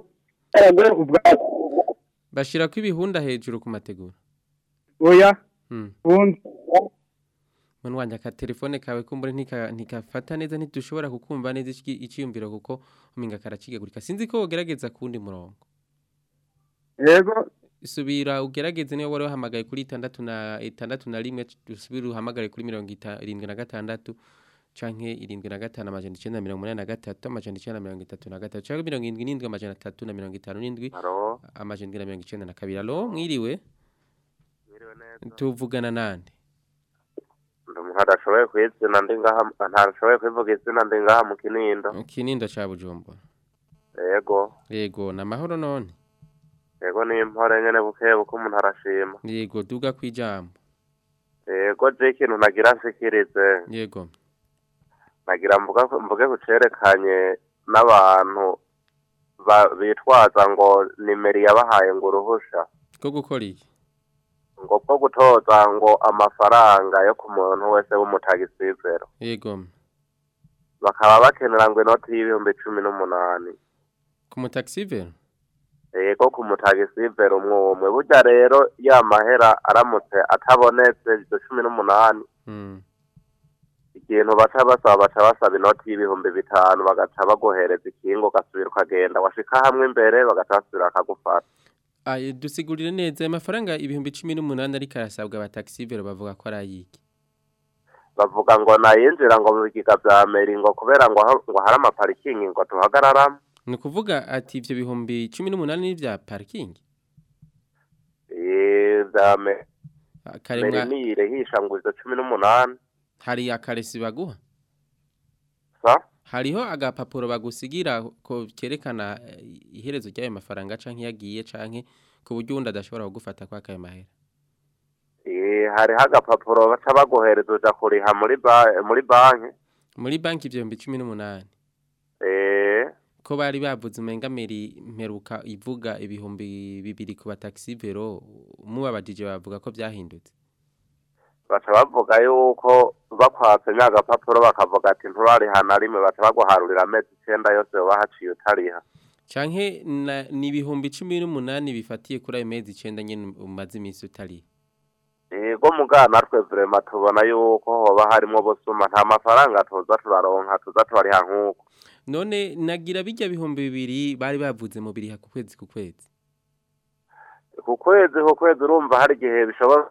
Bashira ko ibihunda hejuru ku mategura. oya Mm. ubundi Mwana wanje akatelefone kawe kumbure ntika ntikafata neza ntidushobora kukumva neza iki- iciyumviro kuko uminga karacigagurika. Sinzi ko wogerageza kundi murongo. yego Subira ugerageze niyo wari wahamagaye kuri itandatu na itandatu na rimwe usubire uhamagare kuri mirongo ita- irindwi na gatandatu canke irindwi na gatanu amajana icenda na mirongo umunani na gatatu amajana icenda na mirongo itatu na gatatu canke mirongo indwi n'indwi amajana atatu na mirongo itanu n'indwi Halo. amajana indwi na mirongo icenda na kabiri alo mwiriwe tuvugana nande Ndi umuntu adashoboye kwizina ndi ngaha ntashoboye kwivuga izina ndi ngaha mu kinindo kinindo ca bujumbura yego yego na mahoro none yego ni impore nyene buke buke umuntu arashima yego duga kwijambo yego je ikintu nagira nshikirize yego nagira mvuga mvuge kucerekanye n'abantu ba- bitwaza ngo nimero yabahaye ngo uruhusha ko gukora iki ngo bwo gutoza ngo amafaranga yo ku muntu wese w'umutagisizero yego bakaba bakenera ngo inoti y'ibihumbi cumi n'umunani ku mutaxivero yego ku mutagisivero umwe umwe burya rero ya mahera aramutse atabonetse ibyo cumi n'umunani mm. ikintu baca basaba baca basaba inoti y'ibihumbi bitanu bagaca baguhereza ikingo ugasubira ukagenda washika hamwe imbere bagaca basubira bakagufata Aye dusigurire neza ayo mafaranga ibihumbi cumi n'umunani ariko arasabwa abataxivero bavuga ko ari ayiki bavuga ngo nayinjira ngo mu bigega vya meri ngo kubera ngo ha- ngo hari amaparikingi ngo tuhagararamo ni ukuvuga ati ivyo bihumbi cumi n'umunani ni vya parking Eh, vya meri karemwa nire hisha ngo izo cumi n'umunani hari akaresi baguha sa hariho agapapuro bagusigira ko kerekana eh, iherezo ry'ayo mafaranga canke yagiye canke ku buryo uwundi adashobora kugufata kwa kayo mahera Eh, hariho agapapuro baca baguhereza uja kuriha muri ba- muri banki muri banki ivyo bihumbi cumi n'umunani Eh, ko bari bavuze umenga meri mperuka ivuga ibihumbi bibiri ku bataxivero mubabajije bavuga ko vyahindutse baca bavuga yuko bakwatse nya agapapuro bakavuga ati nturariha na rimwe baca baguharurira amezi icenda yose woba haciye utariha canke na- ni ibihumbi cumi n'umunani bifatiye kuri ayo mezi icenda nyene umaze iminsi utari yego mugana natwe vrema tubona yuko hoba harimwo busuma nta mafaranga tuza turaronka tuza turariha nk'uko none nagira bijya bihumbi bibiri bari bavuze mu biriha ku kwezi ku kwezi ku kwezi ku kwezi urumva hari igihe bishobora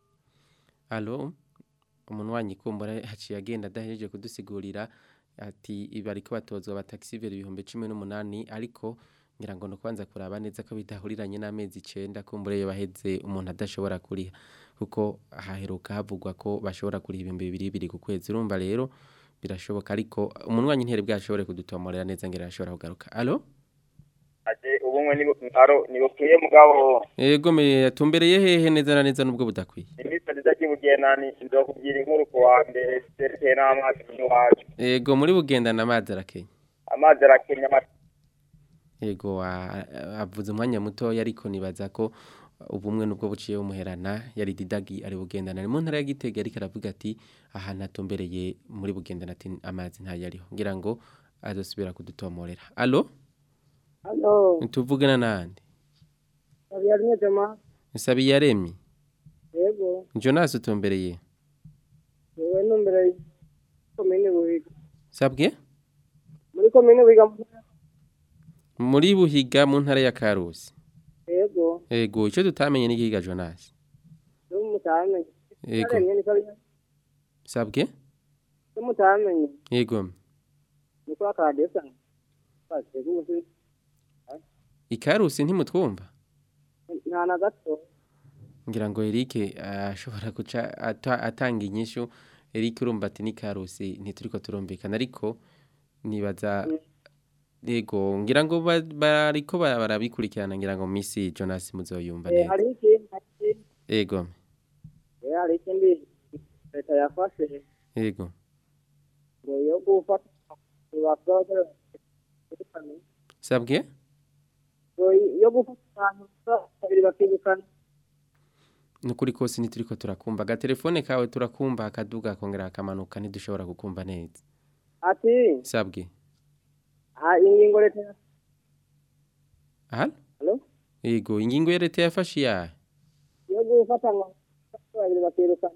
alo umuntu wanyikumbura haciye agenda adahejeje kudusigurira ati bariko batozwa abataxivero ibihumbi cumi n'umunani ariko ngira ngo nukubanza kuraba neza ko bidahuriranye n'amezi icenda kumbure yo baheze umuntu adashobora kuriha kuko haheruka havugwa ko bashobora kuriha ibihumbi bibiri bibiri ku kwezi urumva rero birashoboka ariko umuntu wanyu bwashobore kudutomorera neza ngira arashobora kugaruka alo ate ubumwe nibu aro nibukwiye mugabo Ego me yatumbereye hehe neza na neza nubwo budakwiye. iminsi nziza kibugenani nzokubwira inkuru ku wa mbere zerekeye n'amazi n'iwacu Ego muri bugendana amazi arakenya. amazi arakenya ama- Ego wa- avuze umwanya muto ariko nibaza ko ubumwe nubwo buciye umuherana yari didagi ari bugendana mu ntara ya Gitega ariko aravuga ati ahantu atumbereye muri bugendana ati amazi ntayo ariho ngira ngo azosubira kudutomorera. Allo? Halo, Tuvugana nande? Habiyaremye Jama. Nsabi yaremye. Yego, Jonas utumbereye. yewe numbere komine Buhiga. Sabwe? Muri komine Buhiga. Muri buhiga mu ntara ya Karusi. Yego, Ego ico tutamenye ni giga Jonas. yo mutamenye. Yego. Yaremye ni kari. Sabwe? Yo mutamenye. Yego. Ni kwa kadesa. Base gusi. Ikarusi ntimutwumva? Nta na gato. Ngira ngo Eric ashobora guca ata- atanga inyishu Eric urumva ati ni Karusi ntituriko turumvikana ariko nibaza Yego ngira ngo ba- bariko ba- barabikurikirana ngira ngo misi Jonas muzoyumva Eh neza. hari iki? Hari Yego. Eh hari ikindi leta yafashe Yego. ngo yo gufata bakora sabwe ngo yo gufata abantu babiri bakirukana nukuri kose nituriko turakumva agatelefone kawe turakumva akaduga akongera akamanuka ntidushobora kukumva neza ati sabwe ah ingingo leta aha Hello? yego ingingo ya leta yafashe iyahe yo gufata ngo babiri bakirukana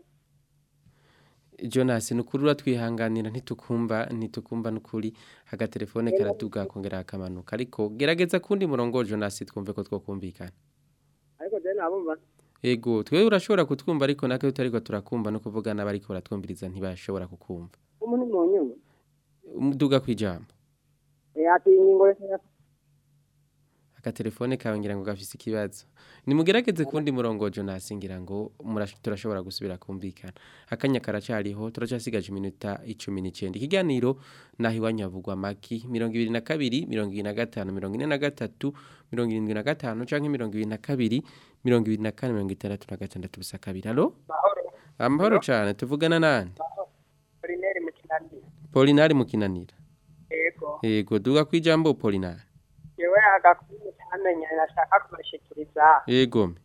Jonas nukuri uratwihanganira ntitukumva ntitukumva nukuri agatelefone karaduga akongera akamanuka ariko gerageza kundi murongo Jonas twumve ko twokumvikana ariko je nabumva Ego, twe urashobora kutwumva ariko natwe tutariko turakumva no kuvugana bariko baratwumviriza ntibashobora kukumva. umuntu mu nyuma Umuduga kwijambo. eh ati ingingo leta Agatelefone kawe ngira ngo gafise ikibazo. Nimugerageze kundi murongo Jonas ngira ngo murash- turashobora gusubira kumvikana. Akanya karacariho turacasigaje iminota 19. Ikiganiro nahi wanyavugwa maki 22 25 43 75 canke 22 24 66 busa kabiri. Allo? Amahoro cyane tuvugana nande? Polineri mu kinani Polinari mukinanira. yego Yego duga kwijambo Polinari. yewe agakuru cyamenye nashaka kubashikiriza Yego.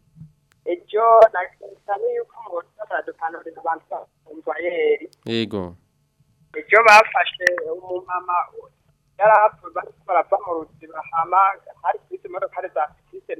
ejo nakisana yuko mu baradukanurira abantu bakumva yeri Yego. ejo bafashe umumama yarahapfa bariko barava mu ruziba hama hari kwisi imodoka za fikise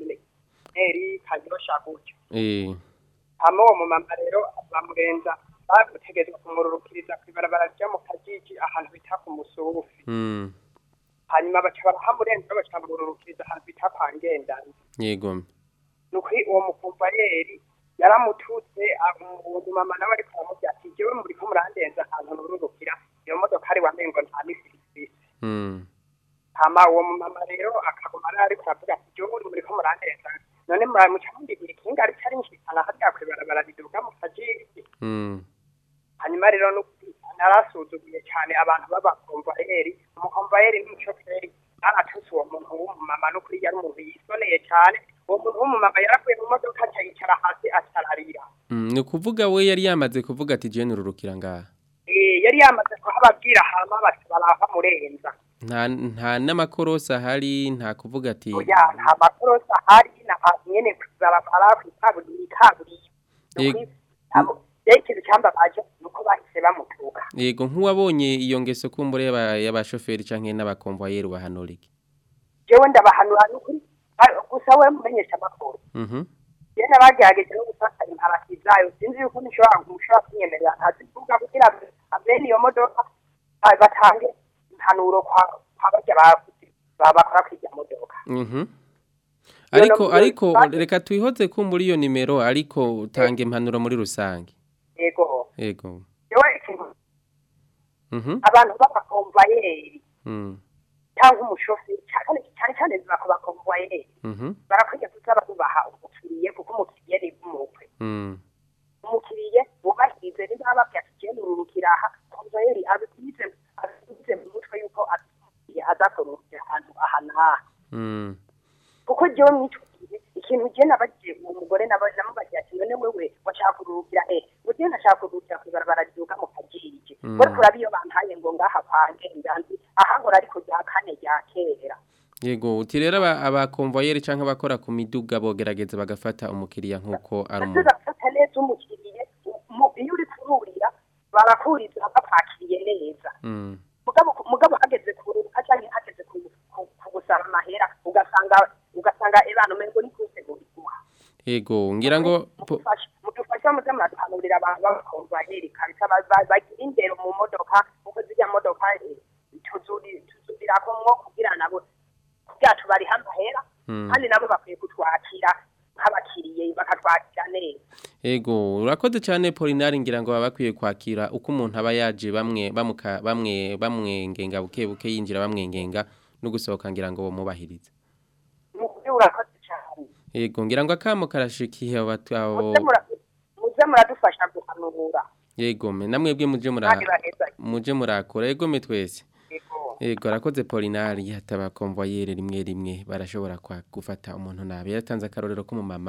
neri kanyosha gutyo Eh. hama uwo mumama rero bamurenza bagutegerezwa kumururukiriza kw'ibarabara ryo mu kajiji ahantu bita ku musufi Mm. hanyuma baca barahamurenza baca bamururukiriza ahantu bita kwa ngendana Yego. nukuri uwo mukumvariyeri yaramututse uwo mama nawe ariko aramubwira ati jewe muriko murandenza ahantu nururukira iyo modoka ari wamengo nta misirivisi Mm. hama uwo mumama rero akaguma ari ariko aravuga ati jewe muri muriko murandenza none muramuca mundibira ikinga ariko arinshikana harya kw'ibarabara riduga mu kajiji Mm. hanyuma rero nukuri narasuzuguye cyane abantu b'abakomvayeri umukomvayeri n'umushoferi baratutse uwo muntu w'umumama nukuri yari umuntu yisoneye cyane uwo muntu w'umumama yaravuye mu modoka aca yicara hasi atararira Mm. Ni kuvuga we yari yamaze kuvuga ati je nururukira ngaha. Eh, yari yamaze kuhababwira hama bati barava murenza Nta nta n'amakorosa ahari nta kuvuga ati oya nta makorosa ahari na nyene kubarabara kw'ikaburimbi ikaburimbi Yego. rero ikintu cyambabaje ni uko bahise bamutuka Yego nk'uwabonye iyo ngeso kumbure y'aba- y'abashoferi canke n'abakonvoyeri bahanura iki. jewe ndabahanura nukuri Ar- gusa we mumenyesha amakuru Mhm. yena bagerageje no gufata imparati zayo sinzi yuko nishobora mushobora kunyemerera ntazivuga kugira ngo abene iyo modoka ba- batange impanuro kwa kwa barya bakuze baba bakora kuri irya modoka Mhm. Iyo Ariko nomero ariko rusange- reka twihoze kumbura iyo nimero ariko utange impanuro muri rusange. yego Yego. jewe ikintu Mhm. abantu b'abakomvayeri Mm. cyangwa umushoferi cyane cyane cyane bakomvayeri Mhm. barakwiye kuza barubaha umukiriye kuko umukiriye ni umukwe Mm. umukiriye wubahirize niba babwira ati genda ururukira aha komvayeri abikwize abikwize mu mutwe yuko abikwiye azakorokera ahantu aha n'aha Mm. kuko jewe mw'ico gihe ikintu je nabagiye uwo mugore naba- namubagiye ati none wewe washaka kururukira he ngo jewe ndashaka kururukira kw'ibarabara riduga mu kajiji Mm. we kuraba iyo bampaye ngo ngaha kwanjye ndanzi ahahora ariko rya kane rya kera Yego uti rero aba- abakonvoyeri canke abakora ku miduga bogerageza bagafata umukiriya nkuko ari umuntu. basubiza gufata neza umukiriye mu- iyo uri kururira barakuriza bakwakiriye neza Mm. mugabo mugabo hageze kururuka cyangwa hageze ku- ku- kugusaba amahera ugasanga ugasanga ebana umengo ni kutegura iguha Yego ngira ngo po- mudufasha muze muraduhanurira abantu b'abakomvayeri kabisa ba- ba- bagira indero mu modoka kuko zirya modoka eh, tuzuri- tuzubirako mwo kugira nabo kugira tubarihe amahera Mm. kandi nabo bakwiye kutwakira nk'abakiriye bakatwakira neza Ego urakoze cyane Polinari ngira ngo baba bakwiye kwakira uko umuntu aba yaje bamwe bamuka bamwe bamwengenga buke buke yinjira bamwengenga no gusohoka ngira ngo bomubahirize. mukuri urakoze cyane Yego ngira ngo akamo karashikiye abatu abo muze mura- muze muradufasha guhanura yego me namwe bwe muje mura Kandi baheza. muje murakora yego me twese. Yego. Yego arakoze Polinari hataba konvoyere rimwe rimwe barashobora kwa gufata umuntu nabi yatanze akarorero ko mu mama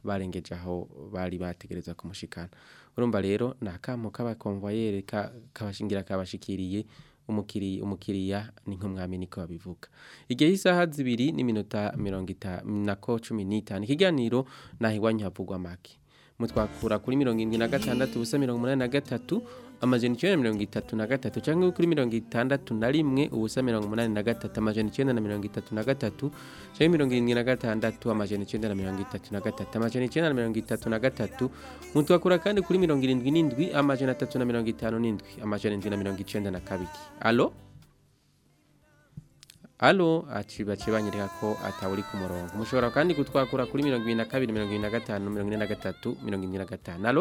barengeje aho bari bategereza kumushikana urumva rero ni akamo k'abakonvoyere ka- kabashingira kabashikiriye umukiriya umukiriya ni nk'umwami niko babivuga igihe isaha zibiri n'iminota mirongo itanu nako cumi n'itanu ikiganiro naho iwanyu havugwa make mutwakura kuri mirongo irindwi na gatandatu ubusa mirongo umunani na gatatu amajana icyenda na mirongo itatu na gatatu cyangwa kuri mirongo itandatu na rimwe ubusa mirongo umunani na gatatu amajana icyenda na mirongo itatu na gatatu cyangwa mirongo irindwi na gatandatu amajana icyenda na mirongo itatu na gatatu amajana icyenda na mirongo itatu na gatatu mutwakura kandi kuri mirongo irindwi n'indwi amajana atatu na mirongo itanu n'indwi amajana indwi na mirongo icyenda na kabiri alo alo aci bace banyereka ko atawuri ku murongo mushobora kandi kutwakura kuri mirongo ibiri na kabiri mirongo ibiri na gatanu mirongo ine na gatatu mirongo irindwi na gatanu alo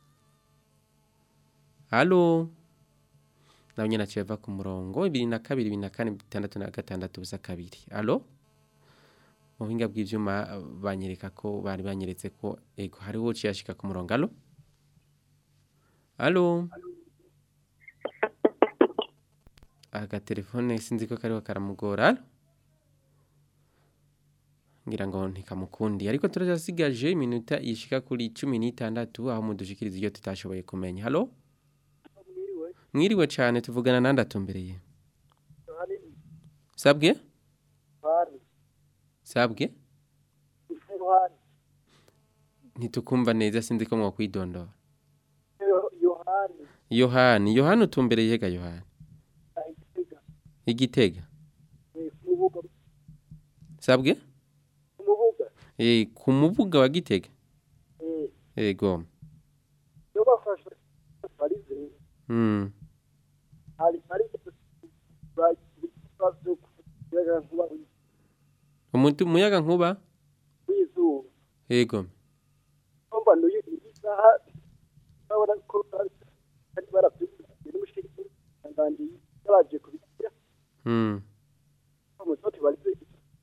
alo nawe nyine aciye ava ku murongo ibiri na kabiri ibiri na kane bitandatu na gatandatu ubusa kabiri alo mu buhinga bw'ibyuma banyereka ko bari banyeretse ko ego hariho uciye ashika ku murongo alo alo agatelefone sinzi ko kariho karamugora alo ngira ngo ntikamukundi ariko turasigaje iminota ishika kuri cumi n'itandatu aho mudushikiriza iyo tutashoboye kumenya halo mwiriwe cyane tuvugana nandi atumbereye sabwe sabwe ntitukumva neza sinzi ko mwakwidondora yohani yohani yohani utumbereye hega yohani igitega umubuga sabwe umubuga eh ku mubuga wa gitega eh ego yo bafasha barize mm hari hari bazo kuyaga kuba umuntu muyaga nkuba wizuba ego omba no isaha babona ko ari barabyuka n'umushiki ngandi yabaje kubikira mm umutoto barize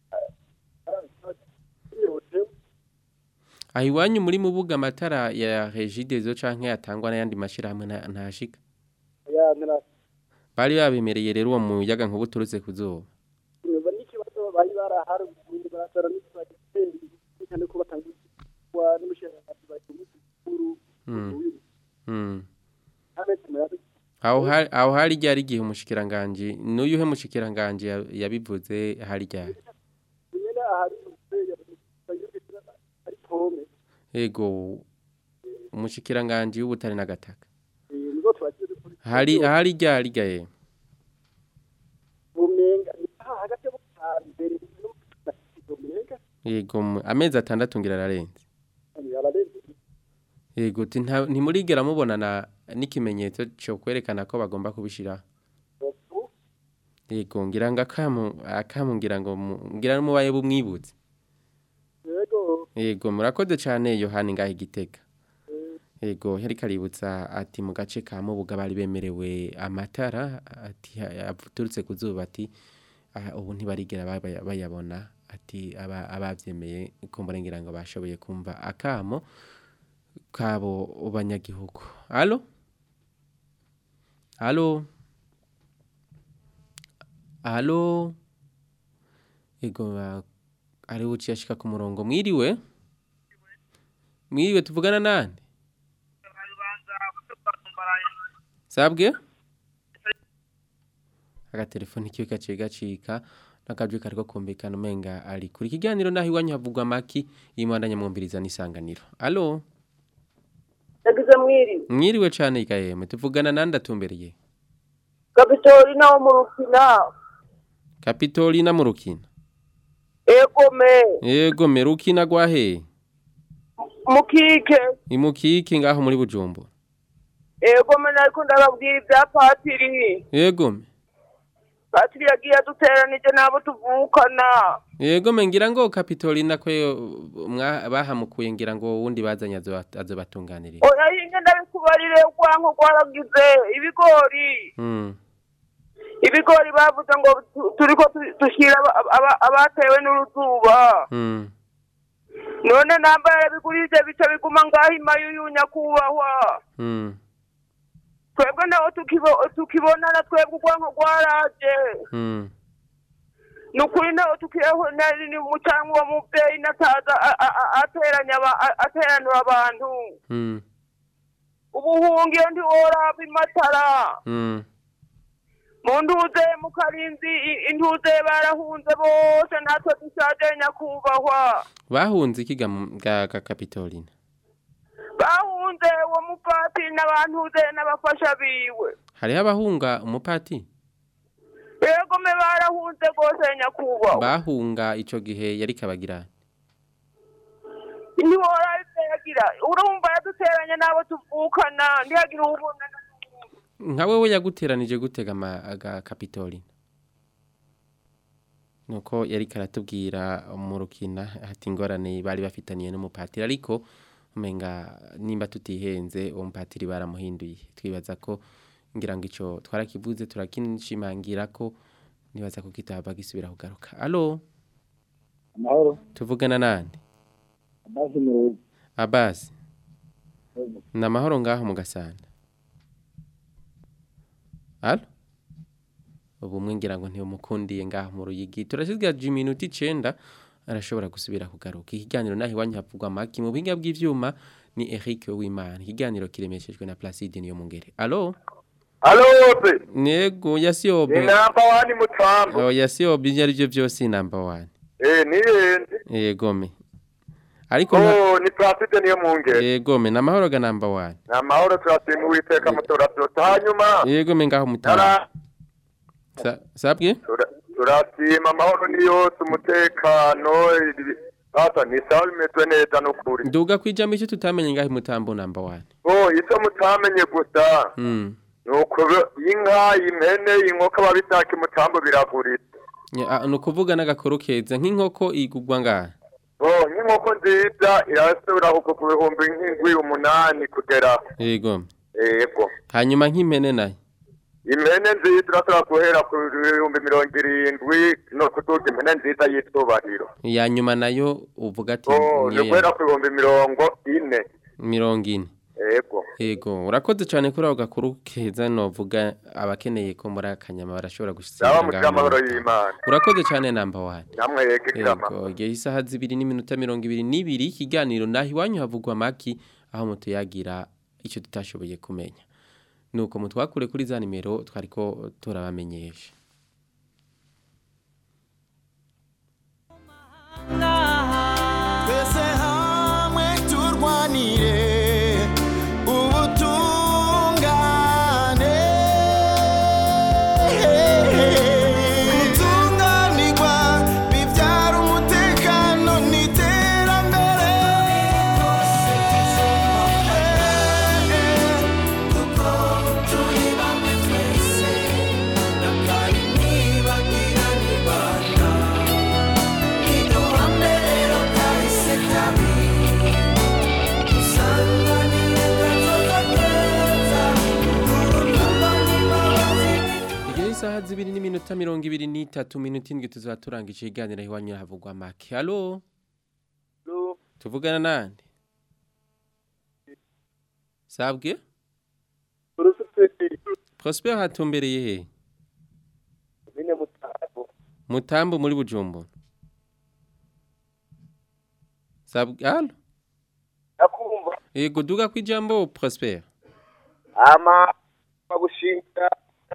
aho iwanyu muri mubuga amatara ya regidezo canke yatangwa n'ayandi mashirahamwe nta- ntashika ya nkana bari babemereye rero uwo muyaga nkuba uturutse ku zuba nyuma n'ikibazo bari barahari ubundi baratara n'ibitari cyane ko batanga wa n'umushiki bari kumukuru mm mm ametse mu yari aho hari aho hari ryari igihe umushikiranganje n'uyuhe mushikiranganje ya- yabivuze hari ryari nyine ahari ari pome ego umushikiranganje w'ubutare n'agataka nizo twagiye kuri hari ahari ryari ryaye bumenga aha hagati yo mbere n'umenga yego mu- amezi atandatu ngira ararenze ararenze yego uti nta- ntimurigera mubonana n'ikimenyetso cyo kwerekana ko bagomba kubishira yego ngira ngo akamu akamu ngira ngo mu- ngira mubaye bumwibutse yego yego murakoze cyane yohani ngaho igitega yego yari kaributsa ati mu gace ka mubuga bari bemerewe amatara ati aturutse ku zuba ati "Ah, ubu ntibarigera baba- bayabona ati aba- ababyemeye kumbura ngira ngo bashoboye kumva akamo kabo banyagihugu alo alo alo yego ba- ari uciye ashika ku murongo mwiriwe mwiriwe tuvugana nande sabwe agatelefoni kiwe gaciye gacika n'akajwi kariko kumvikana umenga ari kuri ikiganiro naho iwanyu havugwa maki imana nyamwumviriza n'isanganiro alo yagize mwiri mwiriwe cane ikayeme tuvugana nande atumbereye kapitorina wo mu rukina kapitolina mu rukina egome yego merukina gwahe mukike imukiki ngaho muri bujumbura egome nariko ndababwira ibya patiri yego patiri yagiye aduteranije n'abo tuvukana yego ngira ngo kapitolina ko mwa- bahamukuye ngira ngo wundi bazanye azo- azobatunganirira oya hinge ndabikubarire urwanko rwaragize ibigori Mm. ibigori bavuze ngo tu- turiko tu- dushyira aba- aba- abatewe n'uruzuba Mm. none namba yarabigurije bica biguma ngaho imayu y'unyakubahwa Mm. twebwe naho tukibo- tukibonana twebwe urwanko rwaraje Mm. ni ukuri nawe tukwiyeho nari ni umucanwa uwo mubyeyi nataza a- a- a- ateranya aba- a- ateranura abantu Mm. ubuhungiro ntiworaba imatara Mm. mu ntuze mu karinzi i- intuze barahunze bose natwe dushaje nyakubahwa bahunze ikiga mu- ga ga Capitolina bahunze uwo mupatiri n'abantuze n'abafasha biwe hariho abahunga umupati yego me barahunze rwose nyakubahwa bahunga ico gihe yari kabagira ntiworaba ivyo yagira urumva yaduteranya n'abo tuvukana ntiyagira ubona nka wewe yaguteranije gutega ama aga Capitolina nuko yari karatubwira mu rukina ati ingorane bari bafitaniye n'umupatiri ariko umenga nimba tutihenze uwo mupatiri baramuhinduye twibaza ko ngira ngo ico twarakivuze turakinshimangira ko nibaza ko kitaba gisubira kugaruka allo amahoro tuvugana nande amazi mu rugo Abbas ni amahoro ngaho mu gasanda Allo ubumwe ngira ngo ntibumukundiye ngaho mu ruyigi turasigaje iminota icenda arashobora gusubira kugaruka ikiganiro naho iwanyu havugwa amaki mu biga bw'ivyuma ni Eric Wimana ikiganiro kiremeshejwe na Placide niyo mungere allo Alo wote. nego yasiobe Ni namba wani mutambo. oh yasiobe ibyo ari byo byose number 1 Eh niyenze. yegome ariko nta- Oh ni Placide niyo mungere. yegome namahoro ga number 1 Namahoro turashima uwiteka mutora byose. Hanyuma yegome ngaho mutara Tara- Sa- sabwe tura- turashima amahoro ni yose umutekano ibi- Ata ni sawa bimeze neza n'ukuri. Nduga kwijamo icyo tutamenye ngaho mutambo number 1 Oh icyo mutamenye gusa. mm Nuko inka, impene, inkoko babitaka imutambo biraguritse. Ya, ah, nukuvuga n'agakoro keza nk'inkoko igugwa ngaha Oh nk'inkoko nziza irasubira ku ku bihumbi nk'indwi umunani kugera. yego Yego. hanyuma nk'impene nayo impene nziza irashobora guhera ku bihumbi mirongo irindwi no kuduga impene nziza y'itubahiro ya nyuma nayo uvuga ati Oh, ni niyo guhera ya- ku bihumbi mirongo ine mirongo ine yego yego urakoze cyane kuri ako gakuru keza novuga abakeneye ko muri akanyama barashobora Sawa gusiga mugira amahoro y'Imana urakoze cyane namba wani namwe yego ikirama Yego, igihe isaha zibiri n'iminota mirongo ibiri n'ibiri ikiganiro naho iwanyu havugwa amaki aho mutuyagira icyo tutashoboye kumenya nuko mutwakure kuri za nimero twariko turabamenyesha twese hamwe turwanire ubutungane gutunganirwa bibyara umutekano n'iterambere kuko turi bamwe twese na kari nibagira nibana iduhame rero kahise kabi dusanganire gatoza keza urukundo n'imbabazi igihe isaha zibiri n'iminota mirongo ibiri n'itatu minota indwi tuzaba turangije ikiganiro aho iwanyu havugwa amaki halo tuvugana nande sabwe prosper hatumbereye he bine mutabo mutambo muri bujumbura sabwe halo nakumva yego duga kwijambo prosper ama bagushinga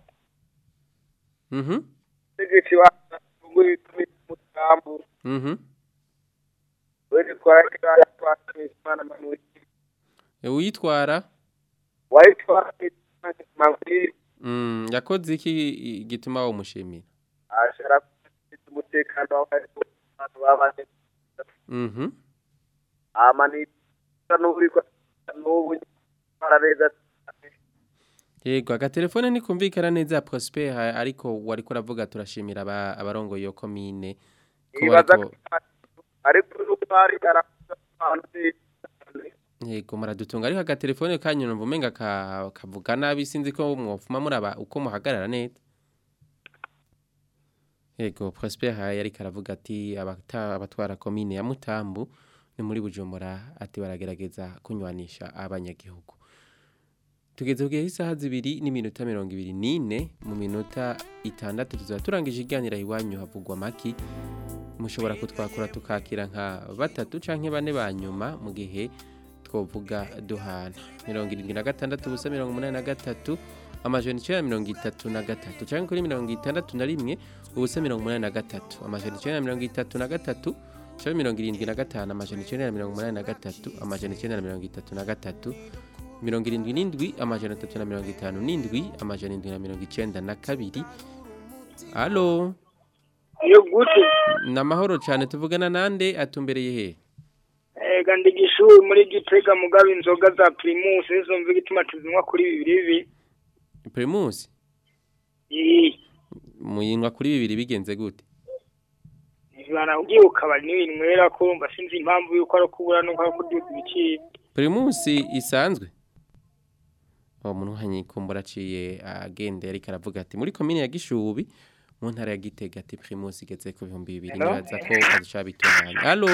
mhm tegeci batunguye mutambo mhm wende twarakira twakimisa imana manuri uyitwara wayitwara manuri mm yakoze iki gituma umushimira ashara umutekano w'abantu babane mhm ama ni n'uri ko n'ubu barabeza Yego agatelefone ntikumvikana neza Prosper ha- ariko wari kuravuga turashimira aba- abarongoye iyo komine ko ibaza bariko ariko n'ubari arabantu yego muradutunga ariko agatelefone kanyu numva umenga ka- kavuga nabi sinzi ko mwofuma muraba uko muhagarara neza Yego Prosper ha yari karavuga ati abata abatwara komine ya Mutambu ni muri Bujumbura ati baragerageza kunywanisha abanyagihugu tugeze ku gihe isaha zibiri n'iminota mirongo ibiri n'ine mu minota itandatu tuzaba turangije iganira iwanyu havugwa maki mushobora kutwakura tukakira nka batatu canke bane ba nyuma mu gihe twovuga duhana mirongo irindwi na gatandatu ubusa mirongo umunani na gatatu amajana icenda na mirongo itatu na gatatu canke kuri mirongo itandatu na rimwe ubusa mirongo umunani na gatatu amajana icenda na mirongo itatu na gatatu canke mirongo irindwi na gatanu amajana icenda na mirongo umunani na gatatu amajana icenda na mirongo itatu na gatatu mirongo irindwi n'indwi amajana atatu na mirongo itanu n'indwi amajana indwi na mirongo icenda na kabiri alo iyo gute ni amahoro cyane tuvugana nande atumbereye he ega ndigishuwe muri gitega mugabo inzoga za primus nizo mvuga ituma tuzinywa kuri bibiri bibiri primus Ii, muyinywa kuri bibiri bigenze gute ivana ugiye ukabari n'ibinywera ko urumva sinzi impamvu yuko ari kubura nuko ari kuduza ibiciro primus isanzwe uwo muntu hanyikumbura aciye agenda ariko aravuga ati muri komine ya gishubi mu ntara ya gitega ati primus igeze ku bihumbi bibiri Hello? nibaza ko azishobora bitunganya alo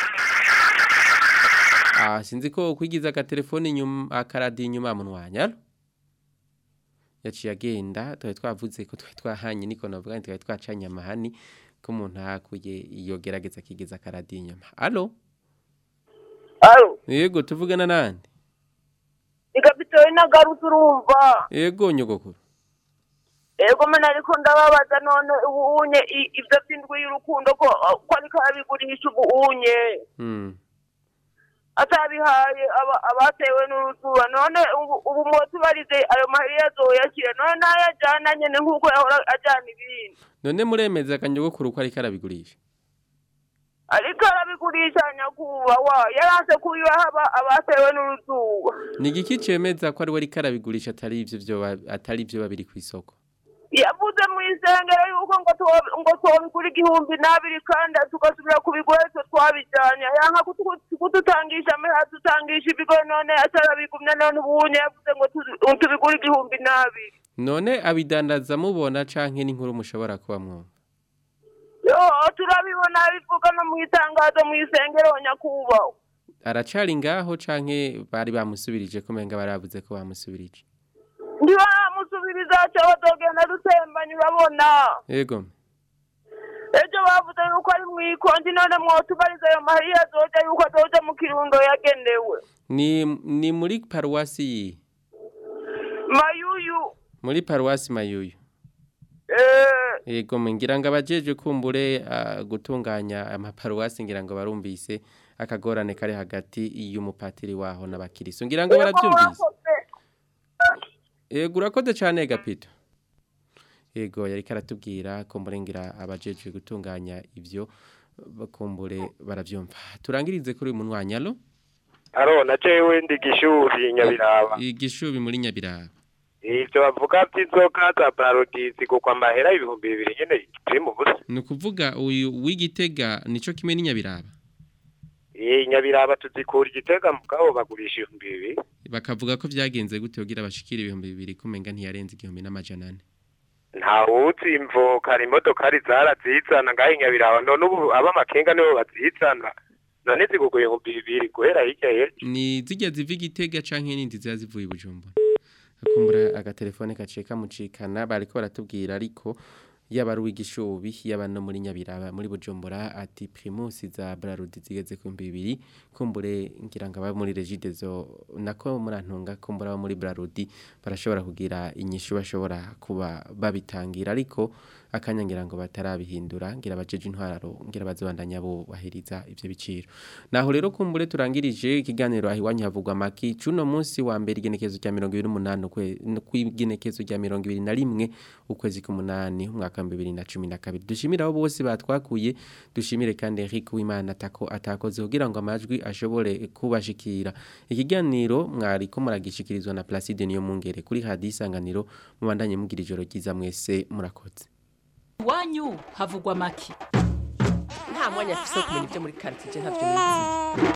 ah sinzi ko kwigiza agatelefone inyuma akaradiyo inyuma mu mwanya alo yaciye agenda twari twavuze ko twari twahanye niko navuga nti twari twacanye amahani ko umuntu hakuye iyo gerageza akigeza akaradiyo inyuma alo alo yego tuvugana nande igapitoye nagarutse urumva yego nyogokuru ego mena ariko ndababaza none ubu unye i- ivyo vy'indwi y'urukundo ko ko ariko arabigurisha ubu unye mm. atabihaye aba- abatewe n'uruzuba none ubu ubu mwotubarize ayo mahiri yazoyakira none nayajana nyene nk'uko yahora ajana ibindi none muremeza akanyogokuru ko ariko arabigurisha ariko arabigurisha nyakubahwa yaranse kubibaha aba- abatewe n'uruzuba ni igiki cemeza ko ari we ariko arabigurisha atari ivyo vyoba atari ivyo babiri ku isoko yavuze mu isengero yuko ngo tuwo- ngo twobigura igihumbi n'abiri kandi tugasubira kubigura twe twabijanye yanka kutu- kudutangisha meha dutangisha ibigo none atarabigumya none ubunye yavuze ngo tu- tubigure igihumbi n'abiri none abidandaza mubona canke n'inkuru mushobora kuba mwumva yo turabibona bivuga no mu itangazo mu isengero nyakubahwa aracari ngaho canke bari bamusubirije ko menga baravuze ko bamusubirije ntibaramusubiriza cyo bazogenda dutembanye urabona yego ejo bavuze yuko ari mu ikonji none mwotubariza ayo mahiri azoja yuko azoja mu kirundo yagenewe ni ni muri paruwasi yi mayuyu muri paruwasi mayuyu eh yego ngira ngo abajeje kumbure ah, gutunganya amaparuwasi ngira ngo barumvise akagorane kari hagati y'umupatiri waho n'abakiriso ngira ngo barabyumvise yego urakoze cyane gapito yego yari karatubwira kumbure ngira abajeje gutunganya ibyo bakumbure barabyumva turangirize kuri uyu munwanya alo aro na jewe ndi gishubi nyabiraba igishubi muri nyabiraba ivyo bavuga vy'inzoga za parodisi kuko amahera ibihumbi bibiri nyene turi mu busa ni ukuvuga uyu w'igitega nico kimwe n'inyabiraba iyi nyabiraba tuzikura igitega mugabo bagurisha ibihumbi bibiri bakavuga ko byagenze gute kugira bashikire ibihumbi bibiri kumenga ntiyarenze igihumbi n'amajana ane ntawuzi imvo kari imodokari zarazizana ngaho inyabiraba none ubu ab'amakenga nibo bazizana none zigugwa ibihumbi bibiri guhera hirya y'ejo ni zijya ziva igitega canke n'indi ziba zivuye i bujumbura akumbura agatelefone gaciye kamucikana bariko baratubwira ariko yaba ari uw'igishubi yaba no muri nyabiraba muri bujumbura ati primus za brarudi zigeze ku bihumbi bibiri kumbure ngira ngo aba muri regidezo nako murantunga kumbura aba muri brarudi barashobora kugira inyishu bashobora kuba babitangira ariko akanya ngira ngo batarabihindura ngira bajeje intwararo ngira bazobandanya bo bahiriza ivyo biciro naho rero kumbure turangirije ikiganiro ahi wanyu havugwa maki cuno munsi wa mbere igenekezo rya 28 ukwe kwigenekezo rya 21 ukwezi k'umunani umwaka wa 2012 dushimira abo bose batwakuye dushimire kandi Eric Wimana atako atakoze kugira ngo amajwi ashobore kubashikira ikiganiro mwari ko muragishikirizwa na Placide niyo mungere kuri hadisanganiro mubandanye mugira ijoro ryiza mwese murakoze iwanyu havugwa make nta mwanya afise wo kumenya ibyo muri karitsiye ntabyo nizi